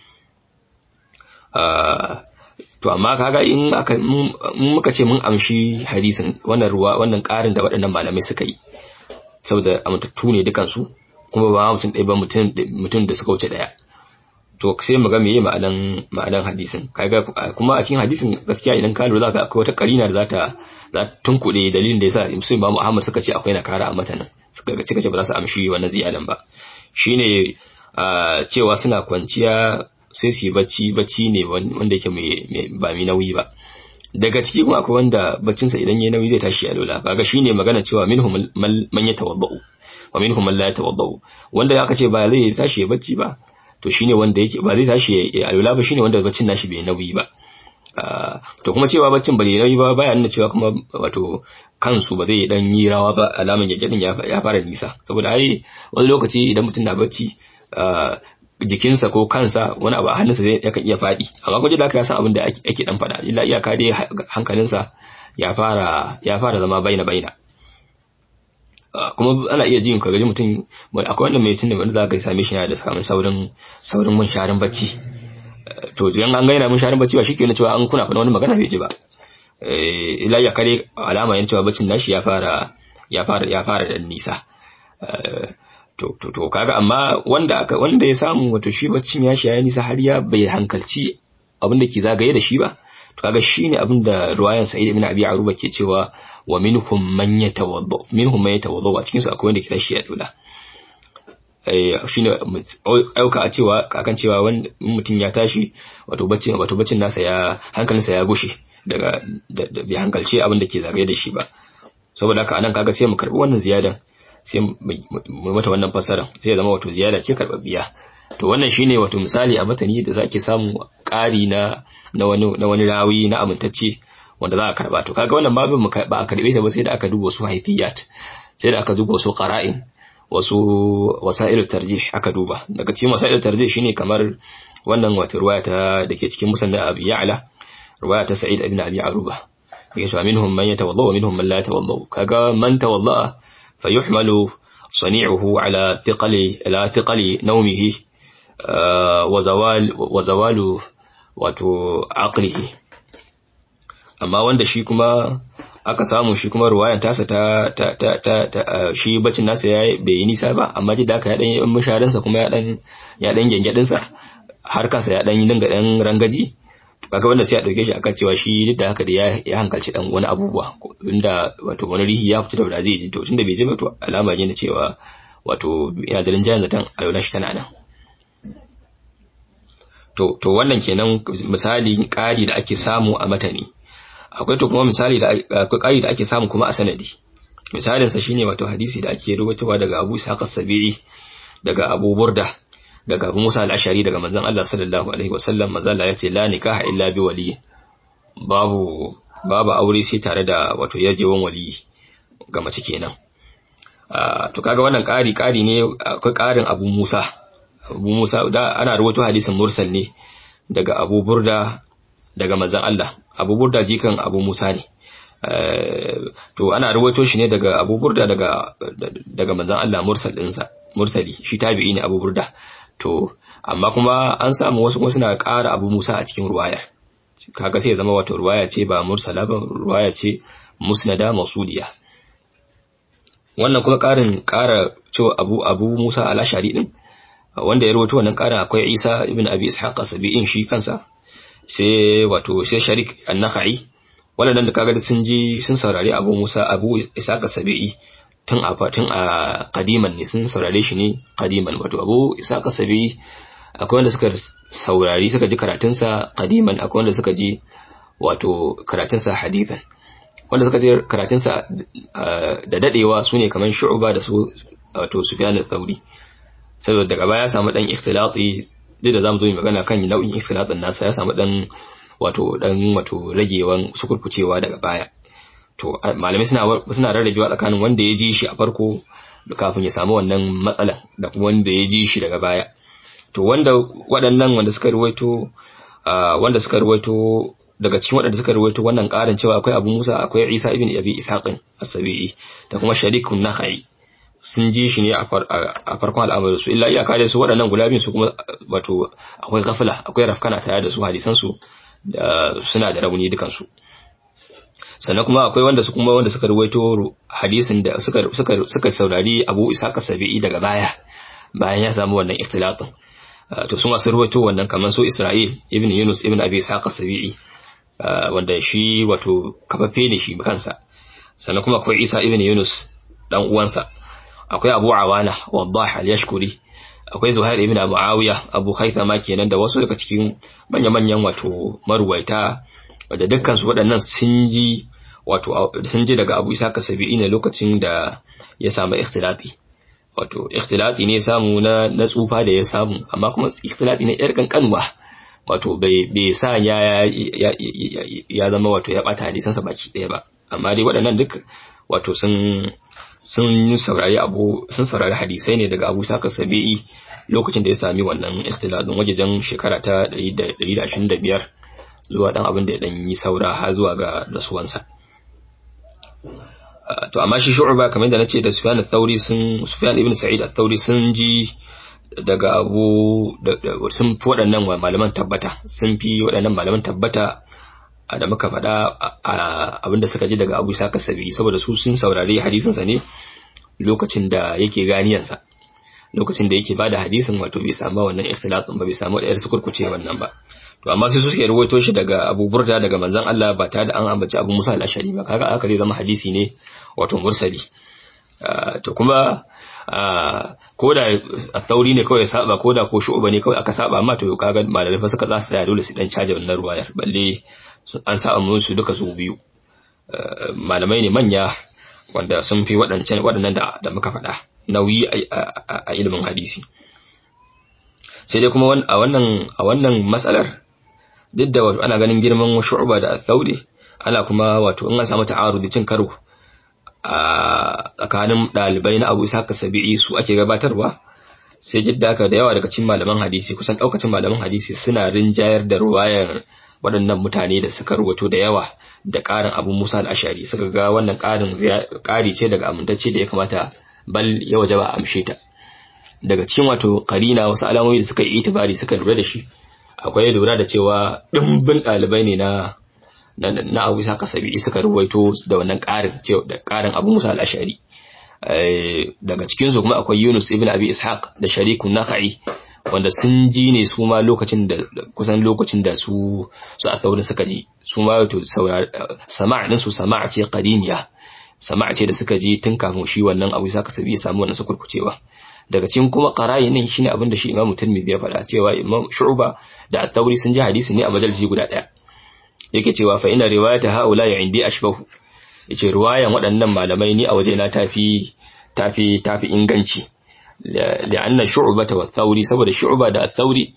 Speaker 1: to amma kaga in aka muka ce mun amshi hadisin wannan ruwa wannan karin da waɗannan malamai suka yi saboda amintattu ne dukan su kuma ba mutum ɗaya ba mutum mutum da suka wuce ɗaya to sai mu ga meye ma'anan ma'anan hadisin kaga kuma a cikin hadisin gaskiya idan ka lura zaka akwai wata karina da zata za ta tunkuɗe dalilin da yasa Musulmi ba Muhammad suka ce akwai nakara a matanin suka ga cika ce ba za su amshi wannan ziyadan ba shine cewa suna kwanciya sai su yi bacci bacci ne wanda yake ba mai nauyi ba daga ciki kuma akwai wanda baccinsa idan yayi nauyi zai tashi a lola kaga shine magana cewa minhum man yatawaddau wa minhum man la yatawaddau wanda aka ce ba zai tashi ya bacci ba to shine wanda yake ba zai tashi ya lola ba shine wanda baccin nashi bai nauyi ba to kuma cewa baccin bai nauyi ba baya nuna cewa kuma wato kansu ba zai dan yi rawa ba alaman yake din ya fara nisa saboda ai wani lokaci idan mutum na bacci jikinsa ko kansa wani abu a hannunsa zai yakan iya faɗi amma gwaje da aka san abin da ake dan faɗa illa iyaka dai hankalinsa ya fara ya fara zama baina baina kuma ana iya jin ka gaji mutum akwai wanda mai tun da wanda za ka same shi yana da samun saurin saurin mun sharin bacci to idan an gaina mun sharin bacci ba shike ne cewa an kuna faɗa wani magana bai ji ba illa ya kare alama yana cewa baccin nashi ya fara ya fara ya fara da nisa to to to kaga amma wanda aka wanda ya samu wato shi baccin ya shi ya nisa har ya bai hankalci abin da ke zagaye da shi ba to kaga shine abin da ruwayan Sa'id ibn Abi Aruba ke cewa wa minhum man yatawadda minhum man yatawadda a cikin su akwai wanda ke tashi ya dula eh shine auka a cewa kakan cewa wanda mutum ya tashi wato baccin wato baccin nasa ya hankalinsa ya gushe daga bai hankalce abin da ke zagaye da shi ba saboda haka anan kaga sai mu karbi wannan ziyadan sai mu mata wannan fasara sai ya zama wato ziyada ce karbabbiya to wannan shine wato misali a matani da zake samu ƙari na na wani na wani rawi na amintacce wanda za a karba to kaga wannan babin ba a karbe ta ba sai da aka duba su haifiyat sai da aka duba su qara'in wasu wasa'il tarjih aka duba daga cikin wasa'il tarjih shine kamar wannan wata ruwaya ta dake cikin musannad abi ya'la ruwaya ta sa'id ibn abi aruba yake cewa minhum man yatawadda wa minhum man la yatawadda kaga man tawadda fayuhmalu sani'uhu ala thiqali ala thiqali nawmihi wa zawal wa zawalu wato aqlihi amma wanda shi kuma aka samu shi kuma ruwayan tasa ta ta ta ta, shi bacin nasa ya bai yi nisa ba amma ji da aka ya dan yi musharin sa kuma ya dan ya dan gengedin sa har kansa ya dan yi dinga dan rangaji kaga wanda sai a dauke shi akan cewa shi duk da haka da ya ya hankalci dan wani abubuwa inda wato wani rihi ya fita da zai ji to tunda bai je ba to alama ne na cewa wato yana da rinjayen zaton alwala shi tana nan to to wannan kenan misali ƙari da ake samu a matani akwai to kuma misali da akwai ƙari da ake samu kuma a sanadi misalin sa shine wato hadisi da ake rubutawa daga Abu Ishaq as-Sabi'i daga Abu Burda daga Abu Musa al-Ashari daga manzon Allah sallallahu alaihi wasallam manzon Allah yace la nikaha illa bi wali babu babu aure sai tare da wato yajewan wali ga mace kenan to kaga wannan ƙari ƙari ne akwai ƙarin Abu Musa Abu Musa da ana rubuto hadisin mursal ne daga Abu Burda daga manzon Allah Abu Burda jikan Abu Musa ne to ana rubuto shi ne daga Abu Burda daga daga manzon Allah mursal ɗinsa mursali shi tabi'i ne Abu Burda to amma kuma an samu wasu kuma suna ƙara Abu Musa a cikin ruwayar kaga sai ya zama wato ruwaya ce ba mursala ba ruwaya ce musnada masudiya wannan kuma ƙarin ƙara cewa Abu Abu Musa al-Ashari din wanda ya rubuta wannan ƙarin akwai Isa ibn Abi Ishaq sabi'in shi kansa sai wato sai Sharik an-Nakhai wannan da kaga sun ji sun saurari Abu Musa Abu Ishaq sabi'i tun a tun a kadiman ne sun saurare shi ne kadiman wato Abu Ishaq sabi'i akwai wanda suka saurari suka ji karatunsa kadiman akwai wanda suka ji wato karatunsa hadithan wanda suka ji karatunsa da dadewa su ne kamar shu'ba da su wato Sufyan al-Thawri saboda daga baya ya samu dan ikhtilati duk da zamu zo mu magana kan nau'in ikhtilatin nasa ya samu dan wato dan wato ragewan sukurkucewa daga baya to malamai suna suna rarrabewa tsakanin wanda ya ji shi a farko kafin ya samu wannan matsalan da kuma wanda ya ji shi daga baya to wanda waɗannan wanda suka ruwaito wanda suka ruwaito daga cikin waɗanda suka ruwaito wannan ƙarin cewa akwai Abu Musa akwai Isa ibn Abi Ishaqin as-Sabi'i da kuma Sharikun Nakhai sun ji shi ne a farkon al'amarin su illa iyaka da su waɗannan guda biyu su kuma wato akwai gafila akwai rafkana tare da su hadisan su suna da rauni dukan su sannan kuma akwai wanda su kuma wanda suka ruwaito hadisin da suka suka suka saurari Abu Ishaq as-Sabi'i daga baya bayan ya samu wannan ikhtilatin to su masu ruwaito wannan kamar su Isra'il ibn Yunus ibn Abi Ishaq as-Sabi'i wanda shi wato kafaffe ne shi kansa sannan kuma akwai Isa ibn Yunus dan uwansa akwai Abu Awana Waddah al-Yashkuri akwai Zuhair ibn Muawiya Abu Khaythama kenan da wasu daga cikin manya-manyan wato marwaita da dukkan su waɗannan sun ji wato sun ji daga Abu Isa Kasabi'i ne lokacin da ya samu ikhtilati wato ikhtilati ne samu na na tsufa da ya samu amma kuma ikhtilati ne yar kankanwa wato bai bai sa ya ya zama wato ya bata hadisansa baki ɗaya ba amma dai waɗannan duk wato sun sun saurari abu sun saurari hadisai ne daga Abu Saka Sabi'i lokacin da ya sami wannan ikhtilatin wajejen shekara ta 125 zuwa dan abin da ya dan yi saura har zuwa ga rasuwansa to amma shi Shu'ba kamar da nace da Sufyan al-Thawri sun Sufyan ibn Sa'id al-Thawri sun ji daga Abu sun fi waɗannan malaman tabbata sun fi waɗannan malaman tabbata da muka faɗa abinda suka ji daga Abu Saka Sabi saboda su sun saurari hadisinsa ne lokacin da yake ganiyansa lokacin da yake bada hadisin wato bai samu wannan ikhtilatin ba bai samu da su kurkuce wannan ba to amma sai su suke rawaito shi daga Abu Burda daga manzon Allah ba tare da an ambaci Abu Musa al-Ashari ba kaga aka zai zama hadisi ne wato mursali to kuma ko da tsauri ne kawai saba ko da ko shu'uba ne kawai aka saba amma to kaga malamai fa suka za su tsaya dole su dan caje wannan ruwayar balle an sa musu duka su biyu malamai ne manya wanda sun fi waɗancan waɗannan da da muka faɗa nauyi a ilimin hadisi sai dai kuma a wannan a wannan matsalar duk da wato ana ganin girman shu'ba da thauri ana kuma wato in an samu ta'arudi cin karo a tsakanin dalibai na Abu Ishaq Sabi'i su ake gabatarwa sai jidda ka da yawa daga cikin malaman hadisi kusan daukacin malaman hadisi suna rinjayar da ruwayar waɗannan mutane da suka rubuto da yawa da ƙarin Abu Musa al-Ashari suka ga wannan ƙarin ƙari ce daga amintacce da ya kamata bal ya wajaba a amshe ta daga cikin wato karina wasu alamomi da suka yi itibari suka lura da shi akwai lura da cewa dimbin ɗalibai ne na na Abu Isa Kasabi suka ruwaito da wannan ƙarin cewa da ƙarin Abu Musa al-Ashari daga cikin su kuma akwai Yunus ibn Abi Ishaq da Sharikun Nakhai wanda sun ji ne su ma lokacin da kusan lokacin da su su a saurin suka ji su ma wato sama'a din su sama'a ce qadimiya sama'a ce da suka ji tun kafin shi wannan Abu Isa Kasabi ya samu wannan sukurkucewa daga cikin kuma qara'inin shine abin da shi Imam Tirmidhi ya faɗa cewa Imam Shu'ba da At-Tawri sun ji hadisi ne a majalisi guda ɗaya yake cewa fa ina riwayata haula ya indi ashbahu yace riwayan waɗannan malamai ni a waje na tafi tafi tafi inganci لأن شعبة والثوري سبب شعبة دا الثوري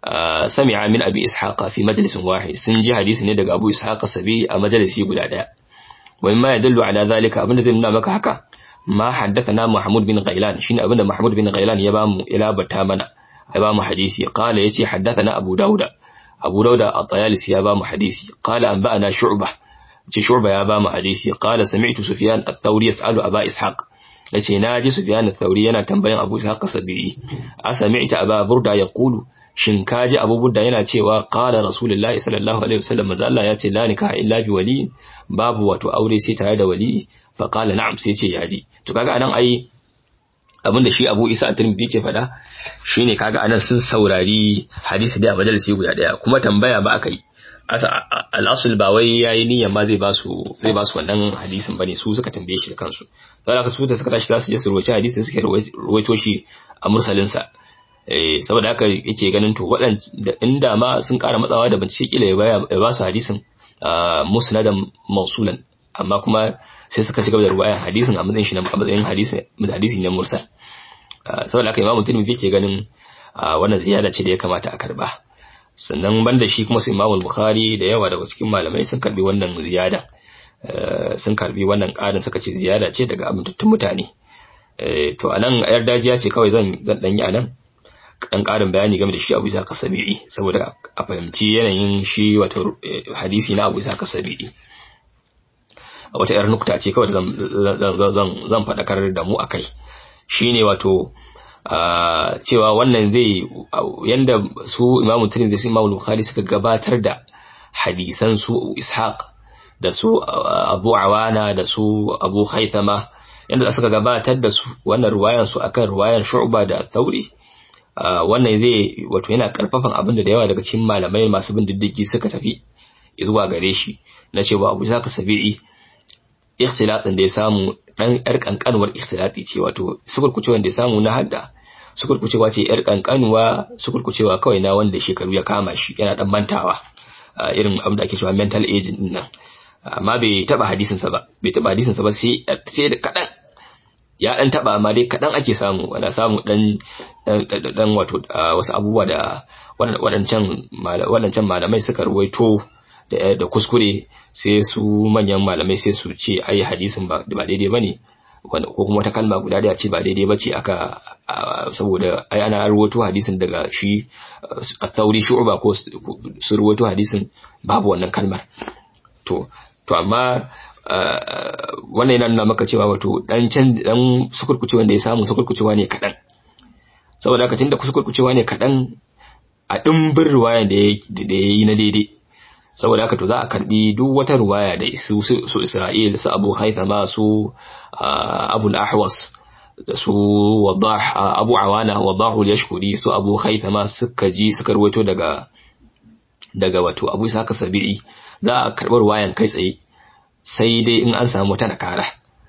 Speaker 1: سمع من أبي إسحاق في مجلس واحد سنجي حديث ندق أبو إسحاق السبي مجلس يقول أداء ومما يدل على ذلك أبن ذلنا مك هكا ما حدثنا محمود بن غيلان شين أبن محمود بن غيلان يبام إلى بتامنا يبام حديثي قال يتي حدثنا أبو داود أبو داود الطيالس يبام حديثي قال أنبأنا شعبة شعبة يبام حديثي قال سمعت سفيان الثوري يسأل أبا إسحاق yace na ji Sufyan al-Thawri yana tambayan Abu Ishaq as-Sabi'i a sami'ta Aba Burda yaqulu shin kaji Abu Burda yana cewa qala Rasulullahi sallallahu alaihi wasallam manzo Allah ya ce la nikaha illa bi wali babu wato aure sai tare da wali fa qala na'am sai ce yaji to kaga anan ai abinda shi Abu Isa at-Tirmidhi yake faɗa shine kaga anan sun saurari hadisi da majalisi guda daya kuma tambaya ba aka yi al'asul ba wai yayi niyyar ma zai ba su zai ba su wannan hadisin bane su suka tambaye shi da kansu saboda haka su da suka tashi za su je su ruwaci hadisin suke ruwaito shi a mursalin sa eh saboda haka yake ganin to waɗanda inda ma sun ƙara matsawa da bincike kila ya ba su hadisin musnadan mausulan amma kuma sai suka ci gaba da ruwaya hadisin a matsayin shi na matsayin hadisi hadisi ne mursal saboda haka imamu tirmidhi yake ganin wannan ziyada ce da ya kamata a karba sannan banda shi kuma su Imam Bukhari da yawa daga cikin malamai sun karbi wannan ziyada sun karbi wannan ƙarin suka ce ziyada ce daga amintattun mutane to anan yar dajiya ce kawai zan zan dan yi anan dan ƙarin bayani game da shi Abu Isa Kasabi'i saboda a fahimci yanayin shi wato hadisi na Abu Isa Kasabi'i wata yar nukta ce kawai zan zan zan faɗakar da mu akai shine wato Uh, cewa wannan zai uh, yanda su imamu Tirmidhi da su imamu Bukhari suka gabatar da hadisan su Ishaq da su uh, Abu Awana da su Abu Haythama yanda suka gabatar da su wannan ruwayan su akan ruwayan Shu'ba da Thauri wannan zai wato yana karfafan abin da yawa daga cikin malamai masu bin diddigi suka tafi zuwa gare shi na cewa Abu Zaka Sabi'i ikhtilatin da ya samu dan yar kankanuwar ikhtilati ce wato sukurkucewan da ya samu na hadda sukurkucewa ce yar kankanuwa sukurkucewa kawai na wanda shekaru ya kama shi yana dan mantawa irin abin da ake cewa mental age din nan amma bai taba hadisin sa ba bai taba hadisin sa ba sai sai da kadan ya dan taba amma dai kadan ake samu ana samu dan dan wato wasu abubuwa da wadancan wadancan malamai suka ruwaito da kuskure sai su manyan malamai sai su ce ai hadisin ba daidai bane ko kuma wata kalma guda da ce ba daidai bace aka saboda ai ana ruwato hadisin daga shi at-tauri shu'ba ko su ruwato hadisin babu wannan kalmar to to amma wannan yana nuna maka cewa wato dan can dan sukurkucewa da ya samu sukurkucewa ne kadan saboda haka tunda sukurkucewa ne kadan a dimbin riwaya da ya yi na daidai saboda haka to za a karbi duk wata ruwaya da su su Isra'il su Abu Haythama su Abu al-Ahwas da su Wadah Abu Awana Wadahu al-Yashkuri su Abu Haythama suka ji suka ruwaito daga daga wato Abu Isa Sabi'i za a karbi ruwayan kai tsaye sai dai in an samu wata nakara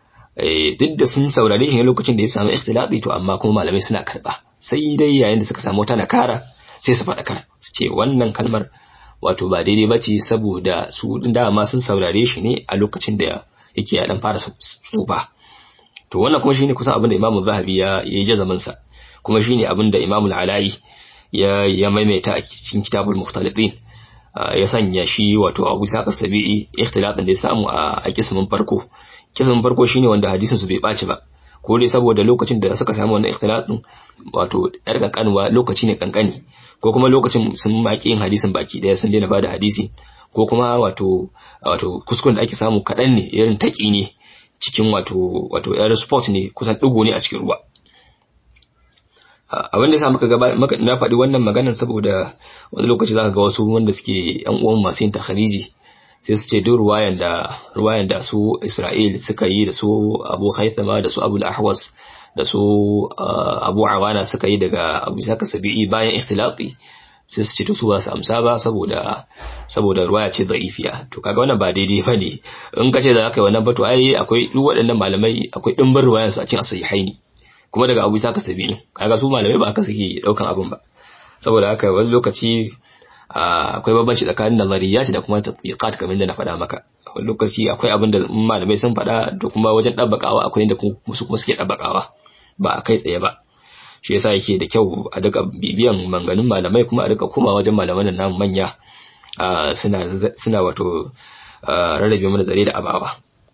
Speaker 1: eh duk da sun saurare shi lokacin da ya samu ikhtilati to amma kuma malamai suna karba sai dai yayin da suka samu wata nakara sai su faɗa kar su ce wannan kalmar wato ba daidai ba ce saboda su dama sun saurare shi ne a lokacin da yake ya dan fara tsufa to wannan kuma shine kusan abin da Imam Zahabi ya yi jazamin sa kuma shine abin da Imam Al-Ala'i ya ya maimaita a cikin kitabul mukhtalifin ya sanya shi wato Abu Sa'id Sabi'i ikhtilafin da ya samu a kismin farko kismin farko shine wanda hadisin su bai baci ba ko dai saboda lokacin da suka samu wannan ikhtilafin wato yar kankanwa lokaci ne kankani ko kuma lokacin sun maki yin hadisin baki daya sun daina bada hadisi ko kuma wato wato kuskuren da ake samu kadan ne irin taki ne cikin wato wato air sport ne kusan digo ne a cikin ruwa abin da yasa muka gaba na faɗi wannan maganar saboda wani lokaci zaka ga wasu wanda suke yan uwan masu yin takhariji sai su ce duk ruwayan da ruwayan da su Isra'il suka yi da su Abu Haythama da su Abu al-Ahwas da su Abu Awana suka yi daga Abu Saka Sabi'i bayan ikhtilati sai su ce to su ba su amsa ba saboda saboda ruwaya ce da'ifiya to kaga wannan ba daidai bane in ka ce da aka yi wannan ba to ai akwai duk waɗannan malamai akwai dimbin ruwayan su a cikin sahihaini kuma daga Abu Saka Sabi'i kaga su malamai ba aka suke daukan abin ba saboda haka wani lokaci akwai bambanci tsakanin nazariyat da kuma tatbiqat kamar da na faɗa maka wani lokaci akwai abin da malamai sun faɗa da kuma wajen ɗabbakawa akwai inda su kuma suke ɗabbakawa ba a kai tsaye ba shi yasa yake da kyau a duka bibiyan manganin malamai kuma a duka kuma wajen malaman nan manya suna suna wato rarrabe mana zare da abawa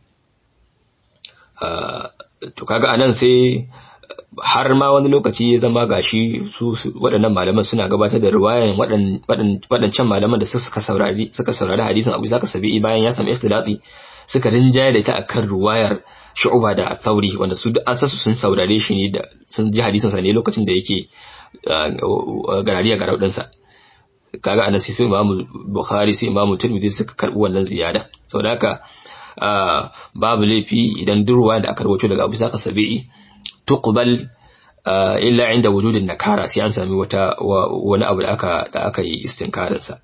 Speaker 1: to kaga anan sai har ma wani lokaci ya zama gashi su waɗannan malaman suna gabatar da riwayan waɗancan malaman da suka saurari suka saurari hadisin Abu Zaka Sabi'i bayan ya samu ikhtilati suka rinjaye da ita akan riwayar Shu'ba da Thauri wanda su an sasu sun saurare shi ne da sun ji hadisin sa ne lokacin da yake garariya garau din sa kaga anan sai Imam Bukhari sai Imam Tirmidhi suka karbi wannan ziyada saboda haka babu laifi idan durwa da aka rawaito daga Abu Zaka Sabi'i tuqbal illa inda wujudin nakara sai an sami wata wani abu da aka da aka yi istinkarin sa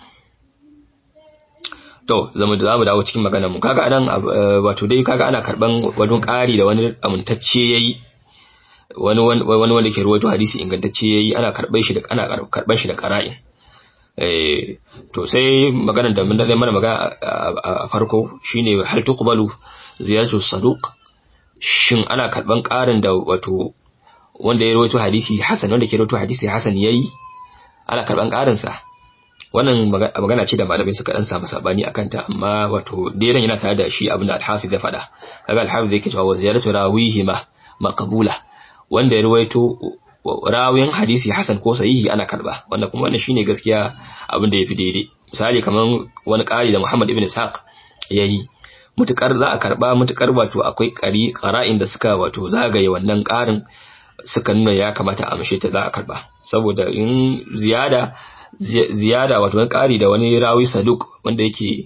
Speaker 1: to zamu da zamu dawo cikin maganar mu kaga anan wato dai kaga ana karban wadun ƙari da wani amintacce yayi wani wani wanda ke ruwaito hadisi ingantacce yayi ana karban shi da ana karban shi da qara'in eh to sai maganar da mun da mana magana a farko shine hal tuqbalu ziyaratu saduq shin ana karban ƙarin da wato wanda ya rawaito hadisi hasan wanda ke rawaito hadisi hasan yayi ana karban ƙarin sa wannan magana ce da malamai suka dan samu sabani akan ta amma wato dairan yana tare da shi abin da al-hafiz ya faɗa kaga al-hafiz yake cewa ziyaratu rawihi ma maqbula wanda ya rawaito rawin hadisi hasan ko sahihi ana karba wanda kuma wannan shine gaskiya abin da yafi daidai misali kaman wani ƙari da Muhammad ibn Ishaq yayi mutukar za a karba mutukar wato akwai ƙari ƙara'in da suka wato zagaye wannan ƙarin suka nuna ya kamata a mashe ta za a karba saboda in ziyada ziyada wato wani ƙari da wani rawi saduk wanda yake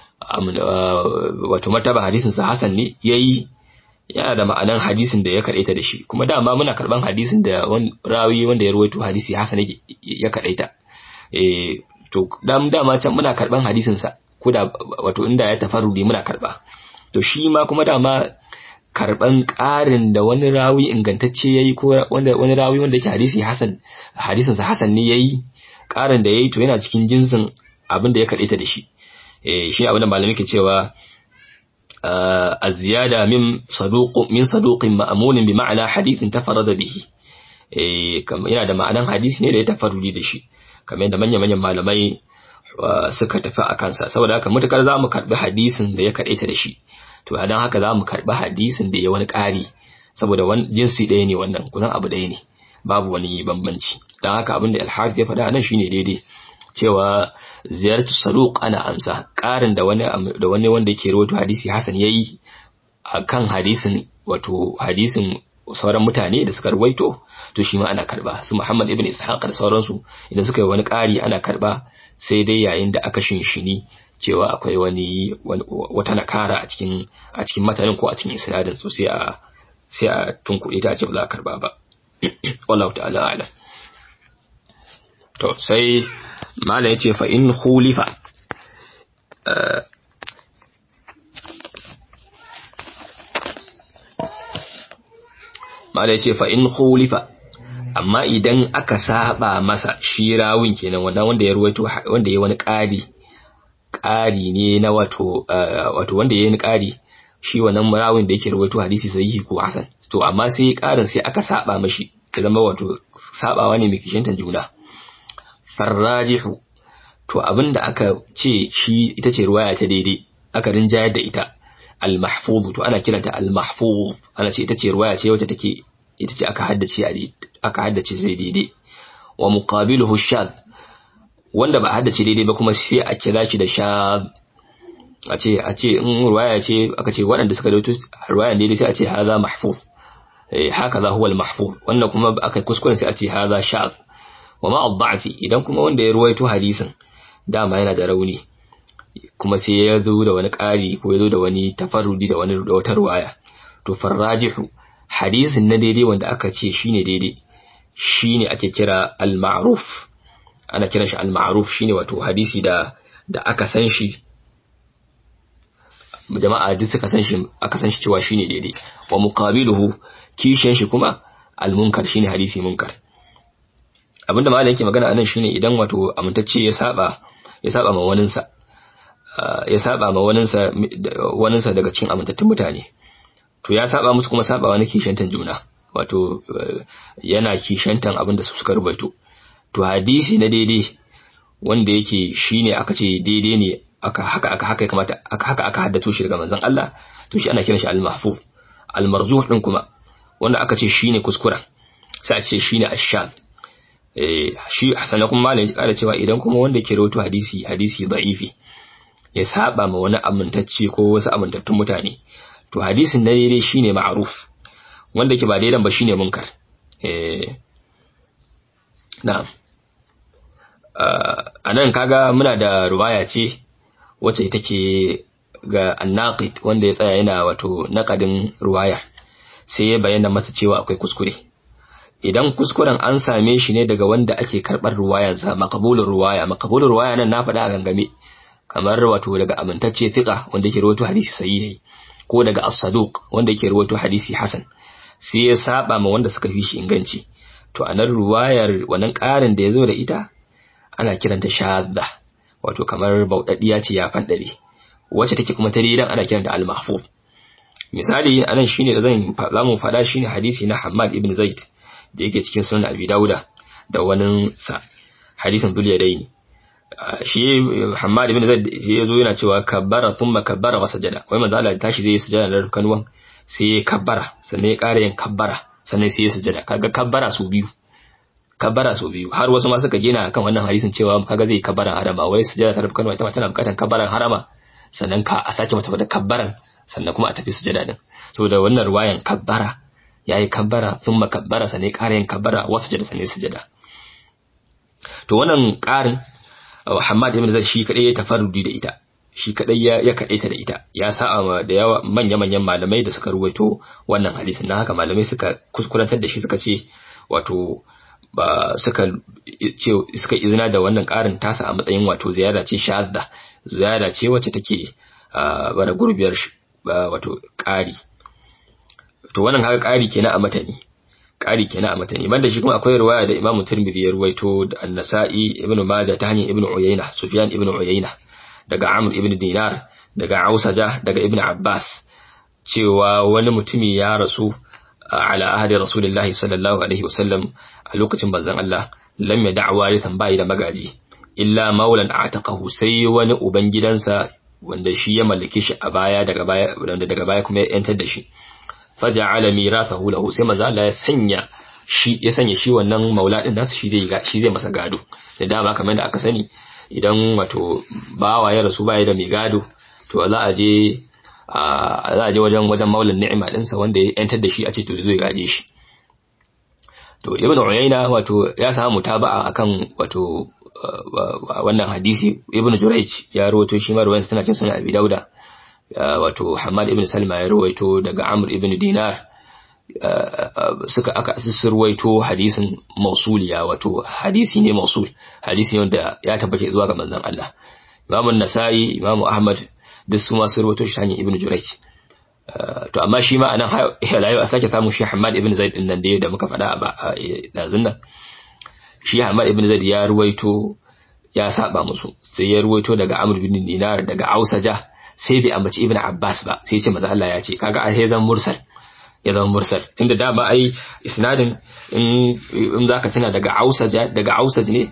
Speaker 1: wato martaba hadisin sa Hassan ne yayi yana da ma'anan hadisin da ya kadaita da shi kuma dama muna karban hadisin da rawi wanda ya rawaito hadisi Hassan ya kadaita eh to dama can muna karban hadisin sa koda wato inda ya tafarrudi muna karba to shi ma kuma dama karban ƙarin da wani rawi ingantacce yayi ko wanda wani rawi wanda yake hadisi hasan hadisin sa hasan ne yayi ƙarin da yayi to yana cikin jinsin abin da ya kadaita da shi eh shi abin da malami ke cewa الزيادة من صدوق من صدوق مأمون بمعنى حديث تفرد به eh yana da ma'anan hadisi ne da ya tafarrudi da shi kamar yadda manyan-manyan malamai suka tafi a kansa saboda haka mutakar za mu karɓi hadisin da ya kaɗaita da shi to a don haka za mu karɓi hadisin da ya wani ƙari saboda jinsi ɗaya ne wannan kusan abu ɗaya ne babu wani bambanci don haka abin da alhafi ya faɗa nan shine daidai cewa ziyartu saduq ana amsa ƙarin da wani da wani wanda yake rawaito hadisi hasan yayi akan hadisin wato hadisin sauran mutane da suka rawaito to shi ma ana karba su Muhammad ibn Ishaq da sauransu idan suka yi wani ƙari ana karba sai dai yayin da aka shinshini cewa akwai wani wata nakara a cikin a cikin matanin ko a cikin isnadin so sai a sai a tunkuɗe ta ce ba za a karba ba wallahu ta'ala a'lam to sai mala yace fa in khulifa mala yace fa in khulifa amma idan aka saba masa shi rawin kenan wannan wanda ya ruwaito wanda ya wani ƙari ƙari ne na wato wato wanda ya yi ƙari shi wannan rawin da yake ruwaito hadisi sahihi ko hasan to amma sai ƙarin sai aka saba mashi ya zama wato sabawa ne mai kishintan juna farrajihu to abinda aka ce shi ita ce ruwaya ta daidai aka rinjayar da ita al-mahfuz to ana kiranta al-mahfuz ana ce ita ce ruwaya ce wacce take ita ce aka haddace a aka haddace sai daidai wa muqabiluhu shadh wanda ba haddace daidai ba kuma sai a kira shi da shadh a ce a ce in ruwaya ce aka ce waɗanda suka dauto ruwayan daidai sai a ce hadha mahfuz eh haka za huwa al-mahfuz wannan kuma aka kuskuren sai a ce hadha shadh wa ma ad-da'fi idan kuma wanda ya ruwaito hadisin dama yana da rauni kuma sai ya zo da wani ƙari ko ya zo da wani tafarrudi da wani da wata ruwaya to farrajihu hadisin na daidai wanda aka ce shine daidai shine ake kira al-ma'ruf ana kiran shi al-ma'ruf shine wato hadisi da da aka san shi jama'a duk suka san shi aka san shi cewa shine daidai wa muqabiluhu kishin shi kuma al-munkar shine hadisi munkar abinda malam yake magana anan shine idan wato amintacce ya saba ya saba ma waninsa ya saba ma waninsa waninsa daga cikin amintattun mutane to ya saba musu kuma saba wani kishantan juna wato yana kishantan abin da su suka rubaito to hadisi na daidai wanda yake shine aka ce daidai ne aka haka aka haka kamata aka haka aka haddato shi daga manzon Allah to shi ana kiran shi al-mahfuz al-marzuh din kuma wanda aka ce shine kuskura sai a ce shine ash-shadh eh shi sannan kuma malai ya kara cewa idan kuma wanda ke rawaito hadisi hadisi da'ifi ya saba ma wani amintacce ko wasu amintattun mutane to hadisin na daidai shine ma'ruf wanda ke ba daidan ba shine munkar eh na'am a nan kaga muna da ruwaya ce wacce take ga annaqid wanda ya tsaya yana wato naqadin ruwaya sai ya bayyana masa cewa akwai kuskure idan kuskuren an same shi ne daga wanda ake karɓar ruwayansa makabulin ruwaya makabulin ruwaya nan na faɗa a gangame kamar wato daga amintacce fiqa wanda yake rawaito hadisi sahihi ko daga as-saduq wanda yake rawaito hadisi hasan sai ya saba ma wanda suka fi shi inganci to anan ruwayar wannan ƙarin da ya zo da ita ana kiranta shadda wato kamar bauɗaɗɗiya ce ya faɗare wacce take kuma ta dan ana kiranta al-mahfuz misali anan shine da zan zamu faɗa shine hadisi na Hammad ibn Zaid da yake cikin sunan Abi Dawuda da wani sa hadisin Dulyadaini shi Hammad ibn Zaid shi yazo yana cewa kabbara thumma kabbara wa sajada wai manzo Allah tashi zai sujada da rukanwan sai ya kabbara sannan ya ƙara yin kabbara sannan sai ya sujada kaga kabbara su biyu kabbara su biyu har wasu ma suka gina kan wannan hadisin cewa kaga zai kabbara harama wai sujada ta rukanwa ita ma tana bukatar kabbaran harama sannan ka a sake mata da kabbaran sannan kuma a tafi sujada din saboda wannan ruwayan kabbara yayi kabbara thumma kabbara sannan ya ƙara yin kabbara wa sujada sannan sujada to wannan ƙarin Muhammad ibn Zaid shi kadai ya tafarrudi da ita shi kadai ya ya kadaita da ita ya sa'a da yawa manya manyan malamai da suka ruwaito wannan hadisin dan haka malamai suka kuskurantar da shi suka ce wato ba suka ce suka izina da wannan ƙarin tasa a matsayin wato ziyara ce shadda ziyara ce wacce take bara gurbiyar wato ƙari to wannan haka ƙari kenan a matani ƙari kenan a matani banda shi kuma akwai riwaya da Imam Tirmidhi ya ruwaito da An-Nasa'i Ibn Majah ta hanyar Ibn Uyayna Sufyan Ibn Uyayna daga Amr ibn Dinar daga Ausaja daga Ibn Abbas cewa wani mutumi ya rasu ala ahadi Rasulullahi sallallahu alaihi wasallam a lokacin manzon Allah lam ya da'wa lithan bai da magaji illa maulan ataqahu sai wani uban gidansa wanda shi ya mallake shi a baya daga baya wanda daga baya kuma ya yantar da shi faja'ala mirathahu lahu sai manzo Allah ya sanya shi ya sanya shi wannan maula din nasu shi zai shi zai masa gado da dama kamar da aka sani idan wato bawa ya rasu baya da mai gado to za a je za a je wajen wajen maulan ni'ima din sa wanda ya yantar da shi a ce to zai gaje shi to ibn uyayna wato ya samu taba'a akan wato wannan hadisi ibn jurayj ya rawaito shi ma ruwayan tana cin sunan abi dauda wato Hamad ibn Salma ya ruwaito daga Amr ibn Dinar suka aka ruwaito hadisin mausuliya wato hadisi ne mausul hadisi ne wanda ya tabbata zuwa ga manzon Allah Imam Nasa'i Imam Ahmad duk su ma sun ruwaito shi hanyar Ibn Jurayj to amma shi ma anan halayo a sake samun shi Hamad ibn Zaid din nan da da muka faɗa a dazun nan shi Hamad ibn Zaid ya ruwaito ya saba musu sai ya ruwaito daga Amr ibn Dinar daga Ausaja sai bai ambaci ibn Abbas ba sai ce maza Allah ya ce kaga a sai zan mursal ya zama mursal tunda da ba ai isnadin in in zaka tuna daga Ausaj daga Ausaj ne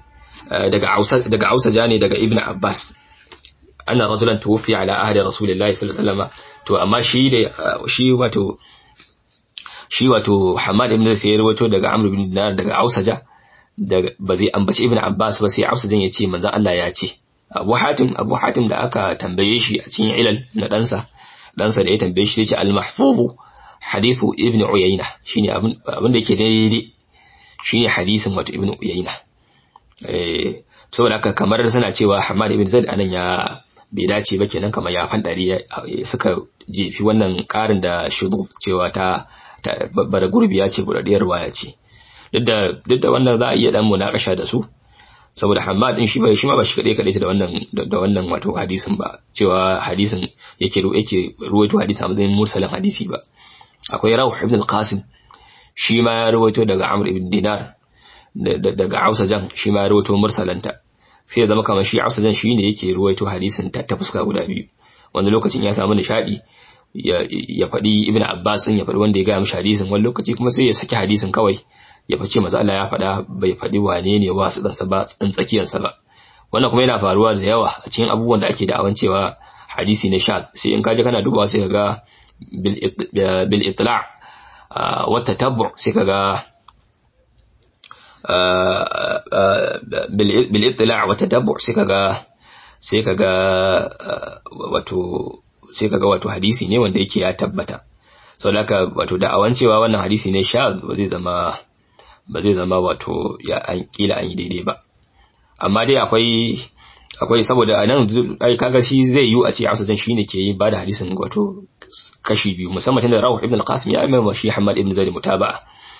Speaker 1: daga Ausa daga Ausaja ne daga Ibn Abbas anna rajulan tuwfi ala ahli rasulillahi sallallahu alaihi wasallam to amma shi da shi wato shi wato Hamad ibn Zaid ya rawaito daga Amr ibn Dinar daga Ausaja daga ba zai ambaci Ibn Abbas ba sai Ausajan ya ce manzo Allah ya ce Abu Hatim Abu Hatim da aka tambaye shi a cikin ilal na ɗansa ɗansa da ya tambaye shi sai ce al-mahfuzu hadithu Ibn Uyayna shine abin abin da yake daidai shine hadisin wato Ibn Uyayna eh saboda haka kamar suna cewa Hamad ibn Zaid anan ya bai dace ba kenan kamar ya fandari suka jefi wannan karin da shudu cewa ta bara gurbi ya ce buradiyar waya ce duk da duk da wannan za a iya dan munakasha da su saboda Hamad din shi ba shi ma ba shi kadai kadai da wannan da wannan wato hadisin ba cewa hadisin yake yake ruwaito hadisin a matsayin mursalin hadisi ba akwai Rawh ibn al-Qasim shi ma ya ruwaito daga Amr ibn Dinar daga Ausajan shi ma ya ruwaito mursalanta sai ya zama kamar shi Ausajan shi ne yake ruwaito hadisin ta ta fuska guda biyu wanda lokacin ya samu nishadi ya faɗi Ibn Abbas ya faɗi wanda ya gaya mishi hadisin wani lokaci kuma sai ya saki hadisin kawai ya fice maza Allah ya faɗa bai faɗi wane ne wasu ɗansa ba tsakiyansa ba wannan kuma yana faruwa da yawa a cikin abubuwan da ake da'awan cewa hadisi ne sha sai in kaje kana dubawa sai ka ga bil itla' wa tatabbu sai ka ga bil itla' wa tatabbu sai ka ga sai ka ga wato sai ka ga wato hadisi ne wanda yake ya tabbata sau da wato da'awan cewa wannan hadisi ne sha ba zai zama ba zai zama wato ya an kila an yi daidai ba amma dai akwai akwai saboda a nan ai kaga shi zai yi a ce Hausa shine ke yi bada hadisin wato kashi biyu musamman tunda Rawh ibn al-Qasim ya mai shi Hamad ibn Zaid mutaba'a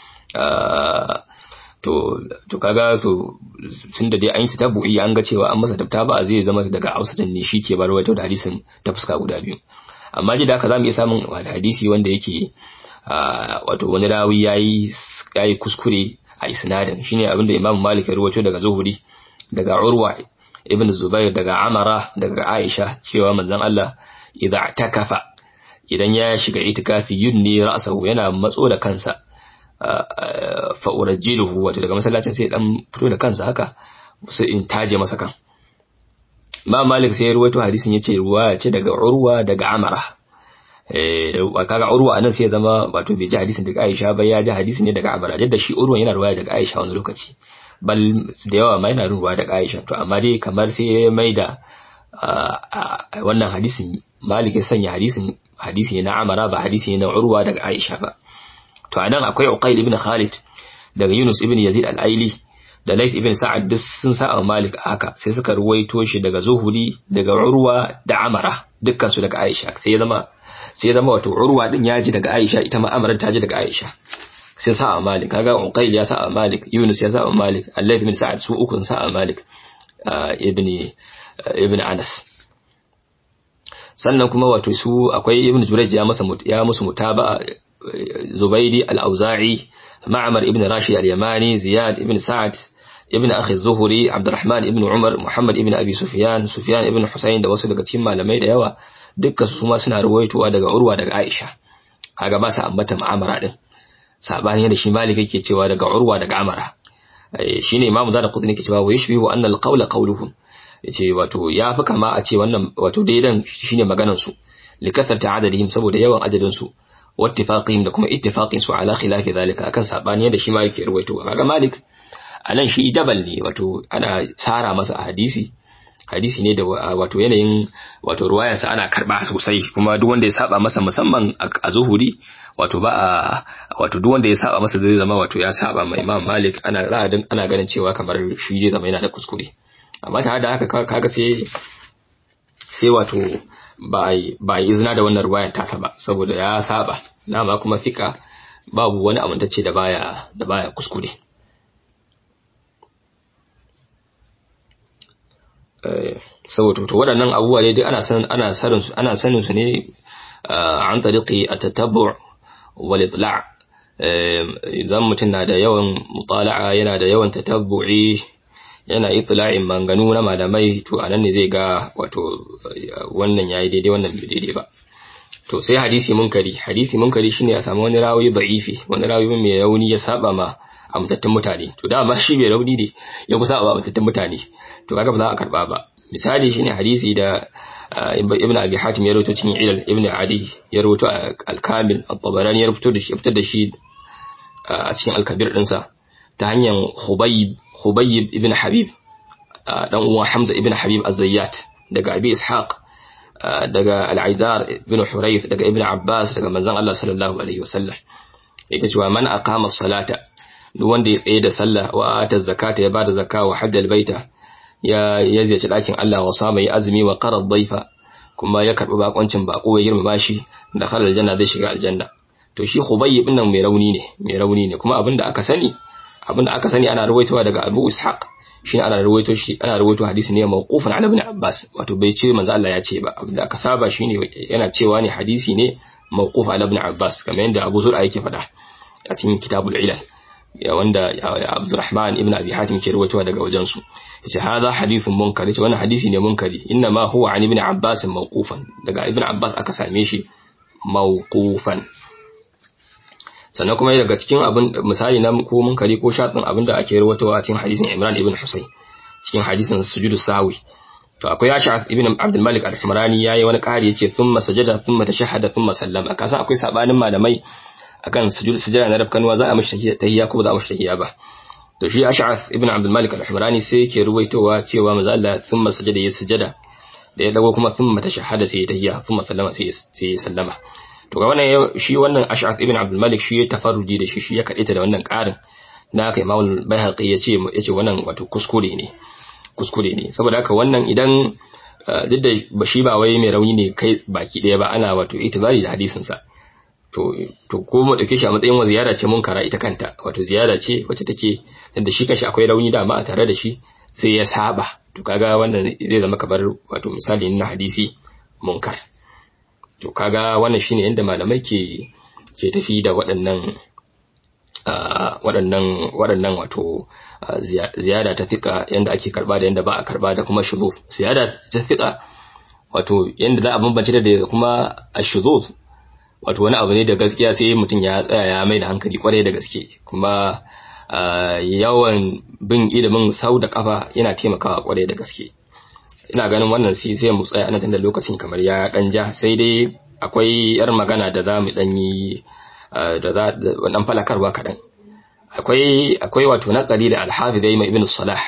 Speaker 1: to to kaga to tunda dai an yi tabu'i an ga cewa an masa taba'a zai zama daga Hausa ne shi ke bar wato da hadisin ta fuska guda biyu amma ji da haka zamu iya samun hadisi wanda yake wato wani rawi yayi yayi kuskure a isnadin shine abinda Imam Malik ya rawaito daga Zuhuri daga Urwa ibn Zubair daga Amara daga Aisha cewa manzon Allah idza takafa idan ya shiga itikafi yunni ra'sahu yana matso da kansa fa urajjiluhu wato daga masallacin sai dan fito da kansa haka sai in taje masa kan Imam Malik sai ya rawaito hadisin yace ruwa ce daga Urwa daga Amara eh kaga Urwa anan sai ya zama wato bai ji hadisin daga Aisha ba ya ji hadisi ne daga Amara da shi Urwa yana ruwaya daga Aisha wani lokaci bal da yawa ma yana ruwa daga Aisha to amma dai kamar sai ya maida wannan hadisin Malik ya sanya hadisin hadisi ne na Amara ba hadisi ne na Urwa daga Aisha ba to anan akwai Uqayl ibn Khalid daga Yunus ibn Yazid al-Aili da Layth ibn Sa'ad duk sun sa Malik haka sai suka ruwaito shi daga Zuhuri daga Urwa da Amara dukkan su daga Aisha sai ya zama sai ya zama wato Urwa din ya ji daga Aisha ita ma Amara ta ji daga Aisha sai sa Malik kaga Uqayl ya sa Malik Yunus ya sa Malik Layth ibn Sa'ad su uku sa Malik ibn ibn Anas sannan kuma wato su akwai Ibn Jurayj ya masa ya musu mutaba Zubaidi al-Auza'i Ma'mar ibn Rashid al-Yamani Ziyad ibn Sa'ad ibn akhi zuhuri abdurrahman ibn umar muhammad ibn abi sufyan sufyan ibn husayn da wasu daga cikin malamai da yawa dukkan su ma suna ruwaitowa daga urwa daga aisha kaga ba sa ambata ma'amara din sabani da shi malik yake cewa daga urwa daga amara shine imamu zada qutni yake cewa wa yashbihu anna al-qawla qawluhum yace wato ya fi kama a ce wannan wato daidan shine maganar su likathrati adadihim saboda yawan adadin su wattifaqihim da kuma ittifaqin su ala khilafi zalika akan sabani da shi malik ya ruwaito kaga malik anan shi jabal ne wato ana tsara masa a hadisi hadisi ne da wato yanayin wato ruwayarsa ana karba sosai kuma duk wanda ya saba masa musamman a zuhuri wato ba a wato duk wanda ya saba masa zai zama wato ya saba mai Imam Malik ana ra'adin ana ganin cewa kamar shi zai zama yana da kuskure amma tare da haka kaga sai sai wato ba ba izina da wannan ruwayar tasa ba saboda ya saba dama kuma fika babu wani amintacce da baya da baya kuskure saboda to waɗannan abubuwa ne duk ana san ana sanin su ana sanin su ne an tariqi at-tatabbu' wal itla' idan mutum na da yawan mutala'a yana da yawan tatabbu'i yana itla'in manganu na malamai to anan ne zai ga wato wannan yayi daidai wannan bai daidai ba to sai hadisi munkari hadisi munkari shine a samu wani rawi da'ifi wani rawi mai rauni ya saba ma amintattun mutane to dama shi mai rauni ne ya kusa a amintattun mutane to kaga ba za a karba ba misali shine hadisi da ibn abi hatim ya rawaito cikin ilal ibn adi ya rawaito al-kamil at-tabarani ya rawaito da shi fitar da shi a cikin al-kabir dinsa ta hanyar hubayb hubayb ibn habib dan uwan hamza ibn habib az-zayyat daga abi ishaq daga al-aizar ibn hurayth daga ibn abbas daga manzon Allah sallallahu alaihi wasallam ita cewa man aqama as-salata duk wanda ya tsaye da sallah wa ata zakata ya bada zakka wa hajjal baita ya ya ziyarci dakin Allah wa sama ya azumi wa qarad daifa kuma ya karbi bakoncin bako ya girmama shi da khalal aljanna zai shiga aljanna to shi khubayb din nan mai rauni ne mai rauni ne kuma abinda aka sani abinda aka sani ana ruwaitowa daga Abu Ishaq shine ana ruwaito shi ana ruwaito hadisi ne mawqufan ala ibn Abbas wato bai ce manzo Allah ya ce ba abinda aka saba shine yana cewa ne hadisi ne mawquf ala ibn Abbas kamar yadda Abu Zur'a yake faɗa a cikin kitabul ilal ya wanda Abdurrahman ibn Abi Hatim ke ruwaitowa daga wajen su yace hadha hadithun munkar yace wannan hadisi ne munkari inna ma huwa an ibn Abbas mawqufan daga ibn Abbas aka same shi mawqufan sannan kuma daga cikin abin misali na ko munkari ko shatin abin da ake ruwaitowa a cikin hadisin Imran ibn Husayn cikin hadisin sujudu sahwi to akwai Ash'ath ibn Abdul Malik al-Humrani yayi wani ƙari yace thumma sajada thumma tashahhada thumma sallama kasan akwai sabanin malamai akan sujud sujada na rafkanuwa za a mishi tahiyya ko ba za a mishi tahiyya ba to shi Ash'ath ibn Abdul Malik al-Humrani sai yake ruwaitowa cewa manzo Allah thumma sajada ya sujada da ya dago kuma thumma tashahhada sai ya tahiyya thumma sallama sai ya sallama to ga wannan shi wannan Ash'ath ibn Abdul Malik shi ya tafarruji da shi shi ya kadaita da wannan ƙarin na kai Imam Baihaqi yace yace wannan wato kuskure ne kuskure ne saboda haka wannan idan duk da shi ba wai mai rauni ne kai baki daya ba ana wato itibari da hadisin sa to to ko mu dauke shi a matsayin wa ziyara ce munkara ita kanta wato ziyara ce wacce take da shi kanshi akwai rauni da ma a tare da shi sai ya saba to kaga wannan zai zama kamar wato misali na hadisi munkar to kaga wannan shine yanda malamai ke ke tafi da waɗannan waɗannan waɗannan wato ziyada ta fika yanda ake karba da yanda ba a karba da kuma shuzuf ziyada ta fika wato yanda za a bambance da kuma ashuzuf wato wani abu ne da gaskiya sai mutum ya tsaya ya mai da hankali kwarai da gaske kuma yawan bin ilimin sau da kafa yana taimakawa kwarai da gaske ina ganin wannan sai sai mu tsaya nan da lokacin kamar ya dan ja sai dai akwai yar magana da za mu dan yi da za dan falakarwa kadan akwai akwai wato naqali da al-hafiz ibn salah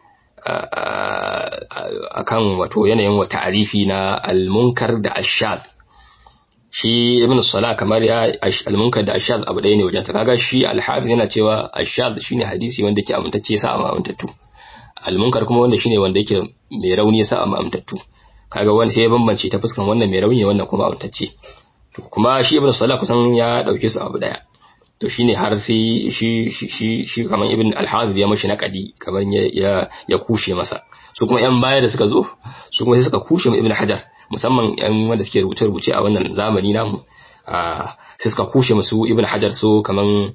Speaker 1: akan wato yanayin wa ta'arifi na al-munkar da ash-shadh shi ibn salah kamar ya al-munkar da ash-shadh abu ɗaya ne wajen sa kaga shi al-hafiz yana cewa ash-shadh shine hadisi wanda ke amintacce sa amma amintattu al-munkar kuma wanda shine wanda yake mai rauni sa amma amintattu kaga wani sai ya bambance ta fuskan wannan mai rauni wannan kuma amintacce to kuma shi ibn salah kusan ya dauke su abu daya to shine har sai shi shi shi kaman ibn al-hafiz ya mashi naqadi kaman ya ya kushe masa su kuma yan baya da suka zo su kuma sai suka kushe mu ibn hajar musamman yan wanda suke rubuce rubuce a wannan zamani namu sai suka kushe musu ibn hajar su kaman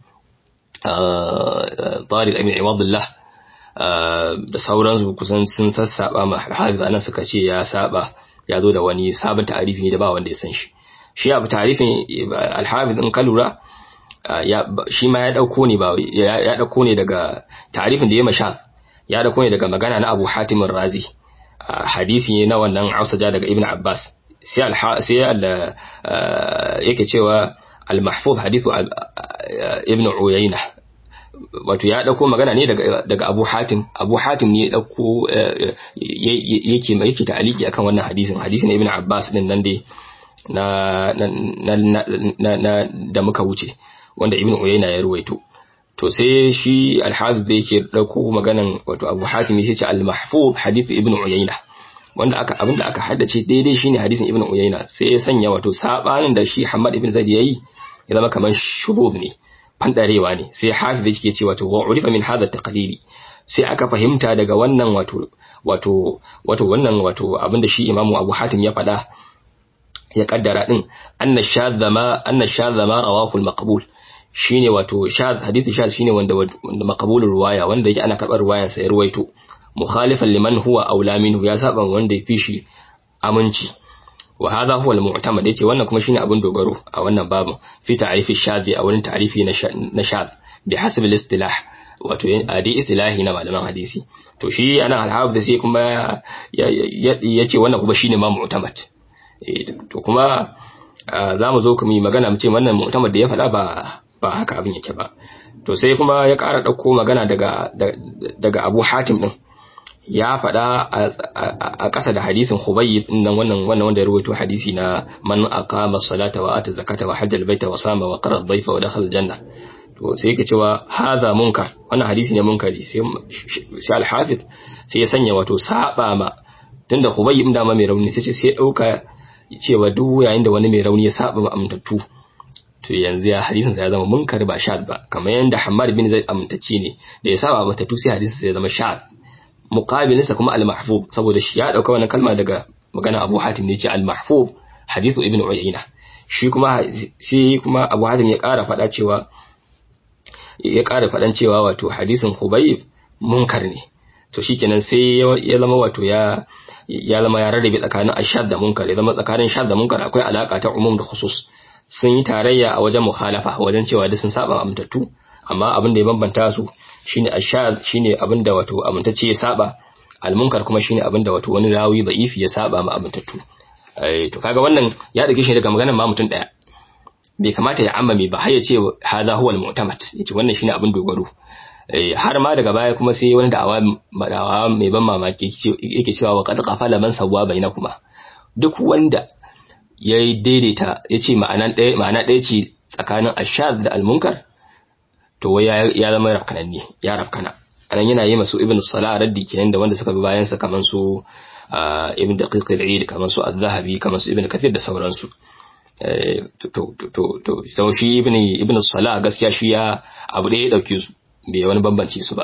Speaker 1: Tariq ibn Iwadullah da sauransu kusan sun sassaba ma al-hafiz anan suka ce ya saba ya zo da wani sabon ta'arifi ne da ba wanda ya san shi shi abu ta'arifin al-hafiz in ka lura shi ma ya dauko ne ba ya dauko ne daga tarifin da ya masha ya dauko ne daga magana na Abu Hatim Razi hadisi ne na wannan Ausaja daga Ibn Abbas sai sai yake cewa al-mahfuz hadithu Ibn Uyayna wato ya dauko magana ne daga daga Abu Hatim Abu Hatim ne ya dauko yake yake ta'aliki akan wannan hadisin hadisin Ibn Abbas din nan dai na na na da muka wuce wanda ibn uyayna ya ruwaito to sai shi al-hafiz da yake dauko maganan wato abu hatim yace al-mahfuz hadith ibn uyayna wanda aka abinda aka haddace daidai shine hadisin ibn uyayna sai ya sanya wato sabanin da shi Muhammad ibn Zaid yayi ya zama kamar shurud ne fandarewa ne sai hafiz yake cewa to wa urifa min hadha taqlili sai aka fahimta daga wannan wato wato wato wannan wato abinda shi imamu abu hatim ya faɗa ya kaddara din anna shadha ma anna shadha ma rawahu al-maqbul shine wato shadh hadisi shadh shine wanda wanda maqbulur riwaya wanda yake ana karbar riwayar sa ya ruwaito mukhalifan liman huwa aula minhu ya saba wanda ya fi shi aminci wa hadha huwa al-mu'tamad yace wannan kuma shine abin dogaro a wannan babu fi ta'rifi shadhi a wurin ta'rifi na shadh bi hasab al-istilah wato a dai istilahi na malaman hadisi to shi anan al-hafiz sai kuma ya ce wannan kuma shine ma mu'tamad to kuma za mu zo kuma yi magana mu ce wannan mu'tamad da ya faɗa ba ba haka abin yake ba to sai kuma ya ƙara ɗauko magana daga daga Abu Hatim din ya faɗa a ƙasa da hadisin Hubayb din nan wannan wannan wanda ya rubuto hadisi na man aqama as-salata wa ata zakata wa hajja al-baita wa sama wa qara ad-dayfa wa dakhala al-janna to sai yake cewa hadha munkar wannan hadisi ne munkari sai sai al-hafiz sai ya sanya wato saba ma tunda Hubayb din da ma mai rauni sai sai dauka cewa duk yayin da wani mai rauni ya saba ma amintattu to yanzu ya hadisin sa ya zama munkar ba shad ba kamar yanda Hammad bin Zaid amintacce ne da ya saba amintattu sai hadisin sa ya zama shad muqabilinsa kuma al-mahfuz saboda shi ya dauka wannan kalma daga magana Abu Hatim ne ce al-mahfuz hadithu ibn Uyayna shi kuma shi kuma Abu Hatim ya ƙara faɗa cewa ya ƙara faɗan cewa wato hadisin Khubayb munkar ne to shikenan sai ya zama wato ya ya zama ya rarrabe tsakanin ashad da munkar ya zama tsakanin shad da munkar akwai alaka ta umum da khusus sun yi tarayya a wajen mukhalafa wajen cewa duk sun saba amintattu amma abin da ya bambanta su shine ashad shine abin da wato amintacce ya saba almunkar kuma shine abin da wato wani rawi da'ifi ya saba ma amintattu eh to kaga wannan ya dake shi daga maganar ma mutum daya bai kamata ya ammame ba har ya ce hadha huwa almu'tamad yace wannan shine abin dogaro har ma daga baya kuma sai wani da'awa da'awa mai ban mamaki yake cewa wa qad qafala man sawwa bainakuma duk wanda ya daidaita yace ma'ana ɗaya ma'ana ɗaya ce tsakanin ashad da almunkar to wai ya zama rafkananne ya rafkana anan yana yi masu ibn salah raddi kenan da wanda suka bi bayan sa kaman su ibn daqiq al-eid kaman su az-zahabi kaman su ibn kathir da sauransu to to to to to shi ibn ibn salah gaskiya shi ya abu da ya dauke su bai wani bambance su ba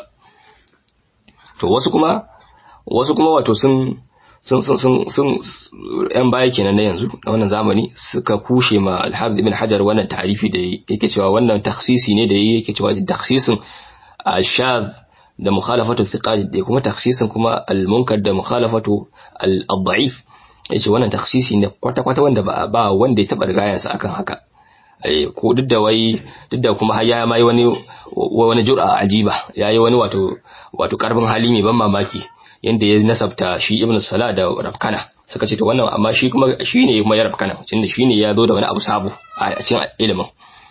Speaker 1: to wasu kuma wasu kuma wato sun sun sun sun sun yan baya kenan na yanzu na wannan zamani suka kushe ma al-hafiz ibn hajar wannan ta'rifi da yake cewa wannan takhsisi ne da yake cewa takhsisin ashad da mukhalafatu thiqat da kuma takhsisin kuma al-munkar da mukhalafatu al-da'if yace wannan takhsisi ne kwata kwata wanda ba ba wanda ya taba rigaya sa akan haka ko duk da wai duk da kuma har ya mai wani wani jur'a ajiba yayi wani wato wato karbin hali mai ban mamaki yanda ya nasabta shi ibn salah da rafkana suka ce to wannan amma shi kuma shi ne kuma ya rafkana tunda shi ne ya zo da wani abu sabo a cikin ilimin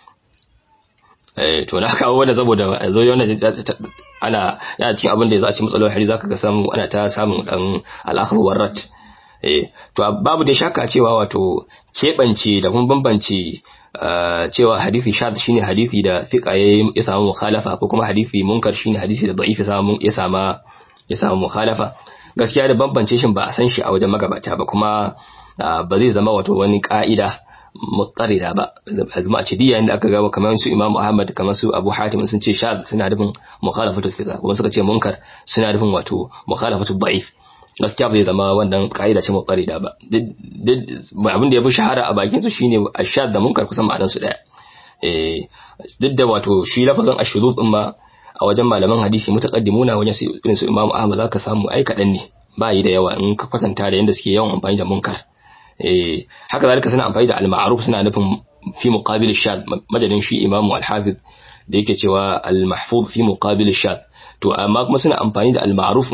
Speaker 1: eh to na kawo wanda saboda zo wannan ana yana cikin abin da za a ci matsalolin hari zaka ga samu ana ta samun dan al-akhir warrat eh to babu da shakka cewa wato kebance da kuma bambance cewa hadisi shad shine hadisi da fiqa ya samu mukhalafa ko kuma hadisi munkar shine hadisi da da'if ya samu ya sama ya samu mukhalafa gaskiya da bambance shi ba a san shi a wajen magabata ba kuma ba zai zama wato wani ka'ida mutsarida ba azuma a cidiya inda aka gaba kamar su Imam Ahmad kamar su Abu Hatim sun ce shad suna nufin mukhalafatu fiqa kuma suka ce munkar suna nufin wato mukhalafatu da'if gaskiya ba zai zama wannan ka'ida ce mutsarida ba abin da ya fi shahara a bakin su shine ashad da munkar kusan ma'anar su daya eh duk da wato shi lafazin ashudud din ma a wajen malaman hadisi mutaqaddimuna wajen su irin su Imam Ahmad zaka samu ai kadan ne ba yi da yawa in ka kwatanta da yanda suke yawan amfani da munkar eh haka zalika suna amfani da al-ma'ruf suna nufin fi muqabil ash-shad madadin shi Imam al-Hafiz da yake cewa al-mahfuz fi muqabil ash-shad to amma kuma suna amfani da al-ma'ruf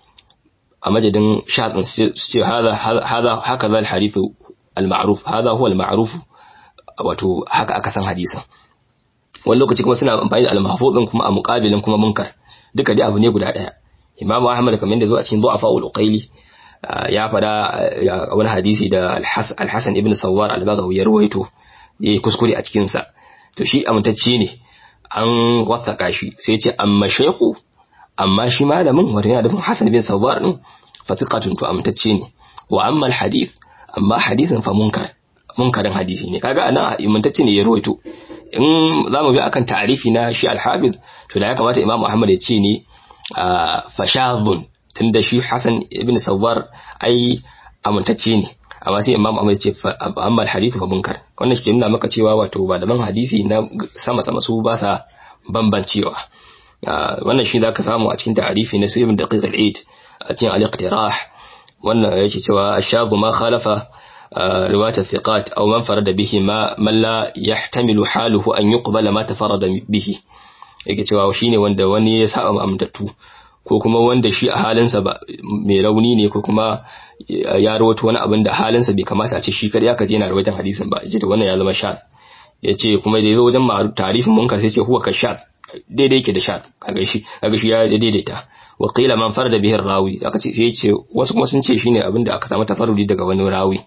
Speaker 1: a madadin shad su ce hada hada haka zal hadith al-ma'ruf hada huwa al-ma'ruf wato haka aka san hadisin wani lokaci kuma suna amfani da al-mahfuz din kuma a muqabilin kuma munkar duka dai abu ne guda daya Imam Ahmad kamar yadda zo a cikin du'afa ul-uqayli ya fada wani hadisi da al-Hasan ibn Sawwar al-Baghawi ya ruwaito yayi kuskure a cikin sa to shi amintacce ne an wasaka shi sai ce amma shaykhu amma shi malamin wato yana da Hasan ibn Sawwar din fa thiqatun to amintacce ne wa amma al-hadith amma hadisin fa munkar munkarin hadisi ne kaga anan amintacce ne ya ruwaito in zamu bi akan ta'arifi na shi al-Hafiz to da ya kamata Imam Ahmad ya ce ne fashadhun tunda shi Hassan ibn Sawwar ai amintacce ne amma sai Imam Ahmad ce amma hadithu fa munkar wannan shi ke nuna maka cewa wato malaman hadisi na sama sama su ba sa bambancewa wannan shi zaka samu a cikin ta'arifi na Ibn Daqiq al-Eid a cikin al-Iqtirah wannan yake cewa ashadu ma khalafa رواية الثقات أو من فرد به ما من لا يحتمل حاله أن يقبل ما تفرد به yake cewa shine wanda wani ya saba amintattu ko kuma wanda shi a halinsa ba mai rauni ne ko kuma ya rawaito wani abin da halinsa bai kamata a ce shi kadai aka je yana rawaitan hadisin ba yace to wannan ya zama shat yace kuma da yazo wajen tarifin munkar sai ce huwa ka shat daidai yake da shat kaga shi kaga shi ya daidaita wa qila man farada bihi rawi aka ce sai yace wasu kuma sun ce shine abin da aka samu tafarrudi daga wani rawi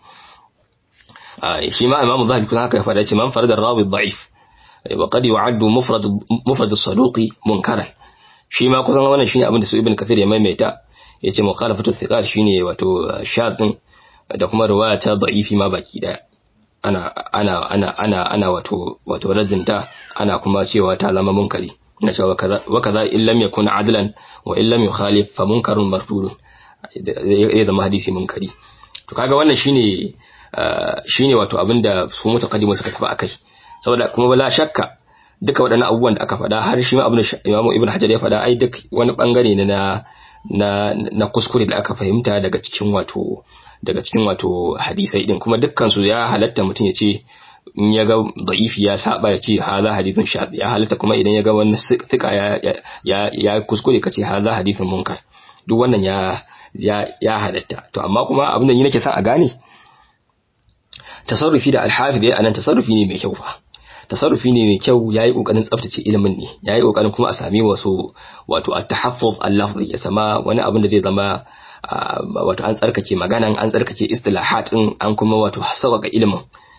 Speaker 1: shi ma imamu zahabi kuma haka ya faɗa ce man farada rawi da'if wa qad yu'addu mufrad mufrad as-saduqi munkaran shi ma kusan wannan shine abin da su ibn kathir ya maimaita yace mukhalafatu thiqat shine wato shadin da kuma riwaya ta da'ifi ma baki daya ana ana ana ana ana wato wato radinta ana kuma cewa ta zama munkari ina cewa wa kaza in lam yakun adlan wa in lam yukhalif fa munkarun mardudun ya zama hadisi munkari to kaga wannan shine shine wato abinda su mutaqaddimu suka tafi akai saboda kuma bala shakka duka waɗannan abubuwan da aka faɗa har shi ma abin da Imam Ibn Hajar ya faɗa ai duk wani bangare ne na na na kuskure da aka fahimta daga cikin wato daga cikin wato hadisai din kuma dukkan su ya halatta mutum ya ce in ya ga da'ifi ya saba ya ce hadha hadithun shadh ya halatta kuma idan ya ga wani fika ya ya ya kuskure kace hadha hadithun munkar duk wannan ya ya ya halatta to amma kuma abin da ni nake son a gane tasarrufi da alhafi da anan tasarrufi ne mai kyau fa tasarrufi ne mai kyau yayi kokarin tsaftace ilimin ne yayi kokarin kuma a sami wasu wato at-tahaffuz al-lafzi ya sama wani abin da zai zama wato an tsarkake maganan an tsarkake istilahat din an kuma wato sauƙaƙa ilimin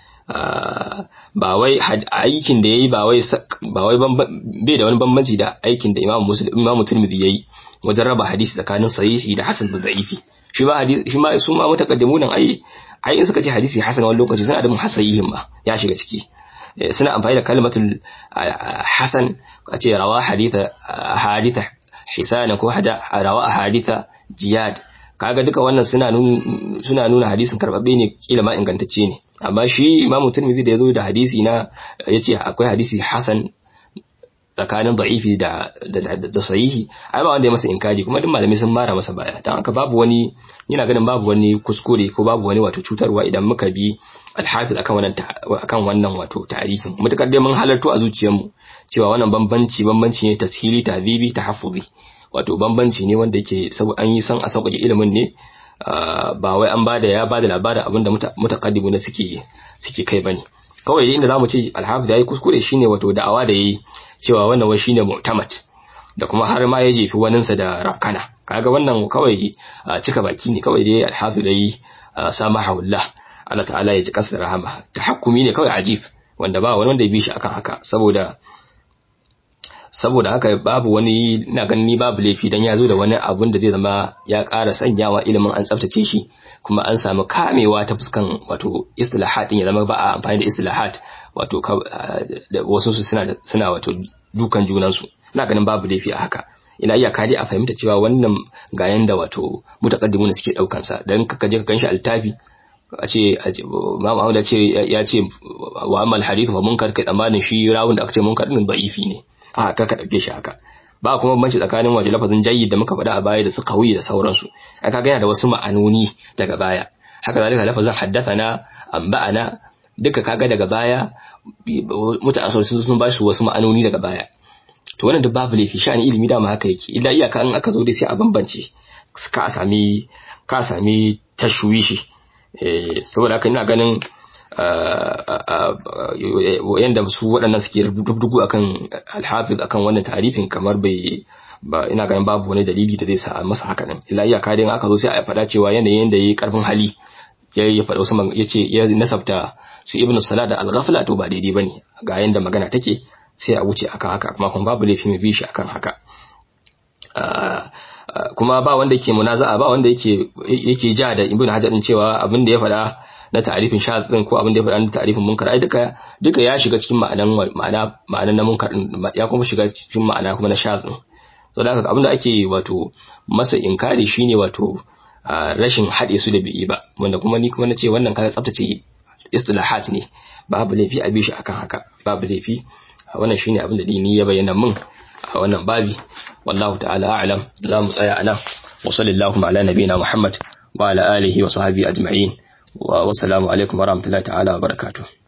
Speaker 1: ba wai aikin da yayi ba wai ba wai bai da wani bambanci da aikin da Imam Muslim Imam Tirmidhi yayi wajen raba hadisi tsakanin sahihi da hasan da da'ifi shi ma hadisi shi ma su ma mutaqaddimun ai ai in suka ce hadisi hasan wani lokaci suna da muhasayihin ma ya shiga ciki suna amfani da kalmatul hasan a ce rawa haditha haditha hisana ko hada rawa haditha jiyad kaga duka wannan suna nuna suna nuna hadisin karbabbe ne kila ma ingantacce ne amma shi imamu tirmidhi da yazo da hadisi na yace akwai hadisi hasan tsakanin da'ifi da da sahihi ai ba wanda ya masa inkari kuma duk malamai sun mara masa baya dan haka babu wani yana ganin babu wani kuskure ko babu wani wato cutarwa idan muka bi alhafiz akan wannan akan wannan wato tarihin mutakar dai mun halarto a zuciyarmu cewa wannan bambanci bambanci ne tashili tahzibi tahaffuzi wato bambanci ne wanda yake an yi san a sauƙaƙe ilimin ne ba wai an bada ya bada labarin abinda mutaqaddimu na suke suke kai bane kawai inda zamu ce alhafiz yayi kuskure shine wato da'awa da yayi cewa wannan wai shine mu'tamad da kuma har ma ya jefi waninsa da rakana kaga wannan kawai cika baki ne kawai dai alhafiz yayi samahullah Allah ta'ala ya ji kansa rahama tahakkumi ne kawai ajib wanda ba wani wanda ya bi shi akan haka saboda saboda haka babu wani ina ganin ni babu laifi dan ya zo da wani abun da zai zama ya ƙara sanyawa ilimin an tsaftace shi kuma an samu kamewa ta fuskan wato istilahat ya zama ba a amfani da istilahat wato wasu su suna suna wato dukan junan su ina ganin babu laifi a haka ina iya kadi a fahimta cewa wannan ga yanda wato mutaqaddimun suke daukan sa dan kaka je ka ganshi altafi a ce Imam Ahmad ya ce ya ce wa amal hadith fa munkar kai tsammanin shi rawun da aka ce munkar din da'ifi ne a ka ka dauke shi haka ba kuma banci tsakanin waje lafazin jayyid da muka faɗa a baya da su kawi da sauransu ai kaga yana da wasu ma'anoni daga baya haka zalika lafazin haddathana amba'ana duka kaga daga baya mutane sun sun ba shi wasu ma'anoni daga baya to wannan duk babu laifi sha'ani ilimi dama haka yake illa iyaka in aka zo dai sai a bambance ka sami ka sami tashwishi eh saboda haka ina ganin yanda su waɗannan suke rubutu akan alhafiz akan wannan tarifin kamar bai ba ina ganin babu wani dalili da zai sa masa haka nan illa iyaka dai aka zo sai a faɗa cewa yanayin da yayi karfin hali ya ya faɗa wasu yace ya nasabta su ibnu salat da al-ghafla to ba daidai bane ga yanda magana take sai a wuce akan haka kuma kuma babu laifi mai bishi akan haka kuma ba wanda yake munaza'a ba wanda yake yake ja da ibnu hajar din cewa abin da ya faɗa na ta'arifin shadh din ko abin da ya faɗa na ta'arifin munkar ai duka duka ya shiga cikin ma'anan ma'ana ma'anan na munkar din ya kuma shiga cikin ma'ana kuma na shadh din so da haka abin da ake wato masa inkari shine wato rashin haɗe su da bi'i ba wanda kuma ni kuma nace wannan kaga tsaftace istilahat ne babu laifi a bishi akan haka babu laifi wannan shine abin da dini ya bayyana min a wannan babi wallahu ta'ala a'lam za mu tsaya anan wa sallallahu ala nabiyina muhammad wa ala alihi wa sahbihi ajma'in wa wassalamu alaikum wa rahmatullahi ta'ala wa barakatuh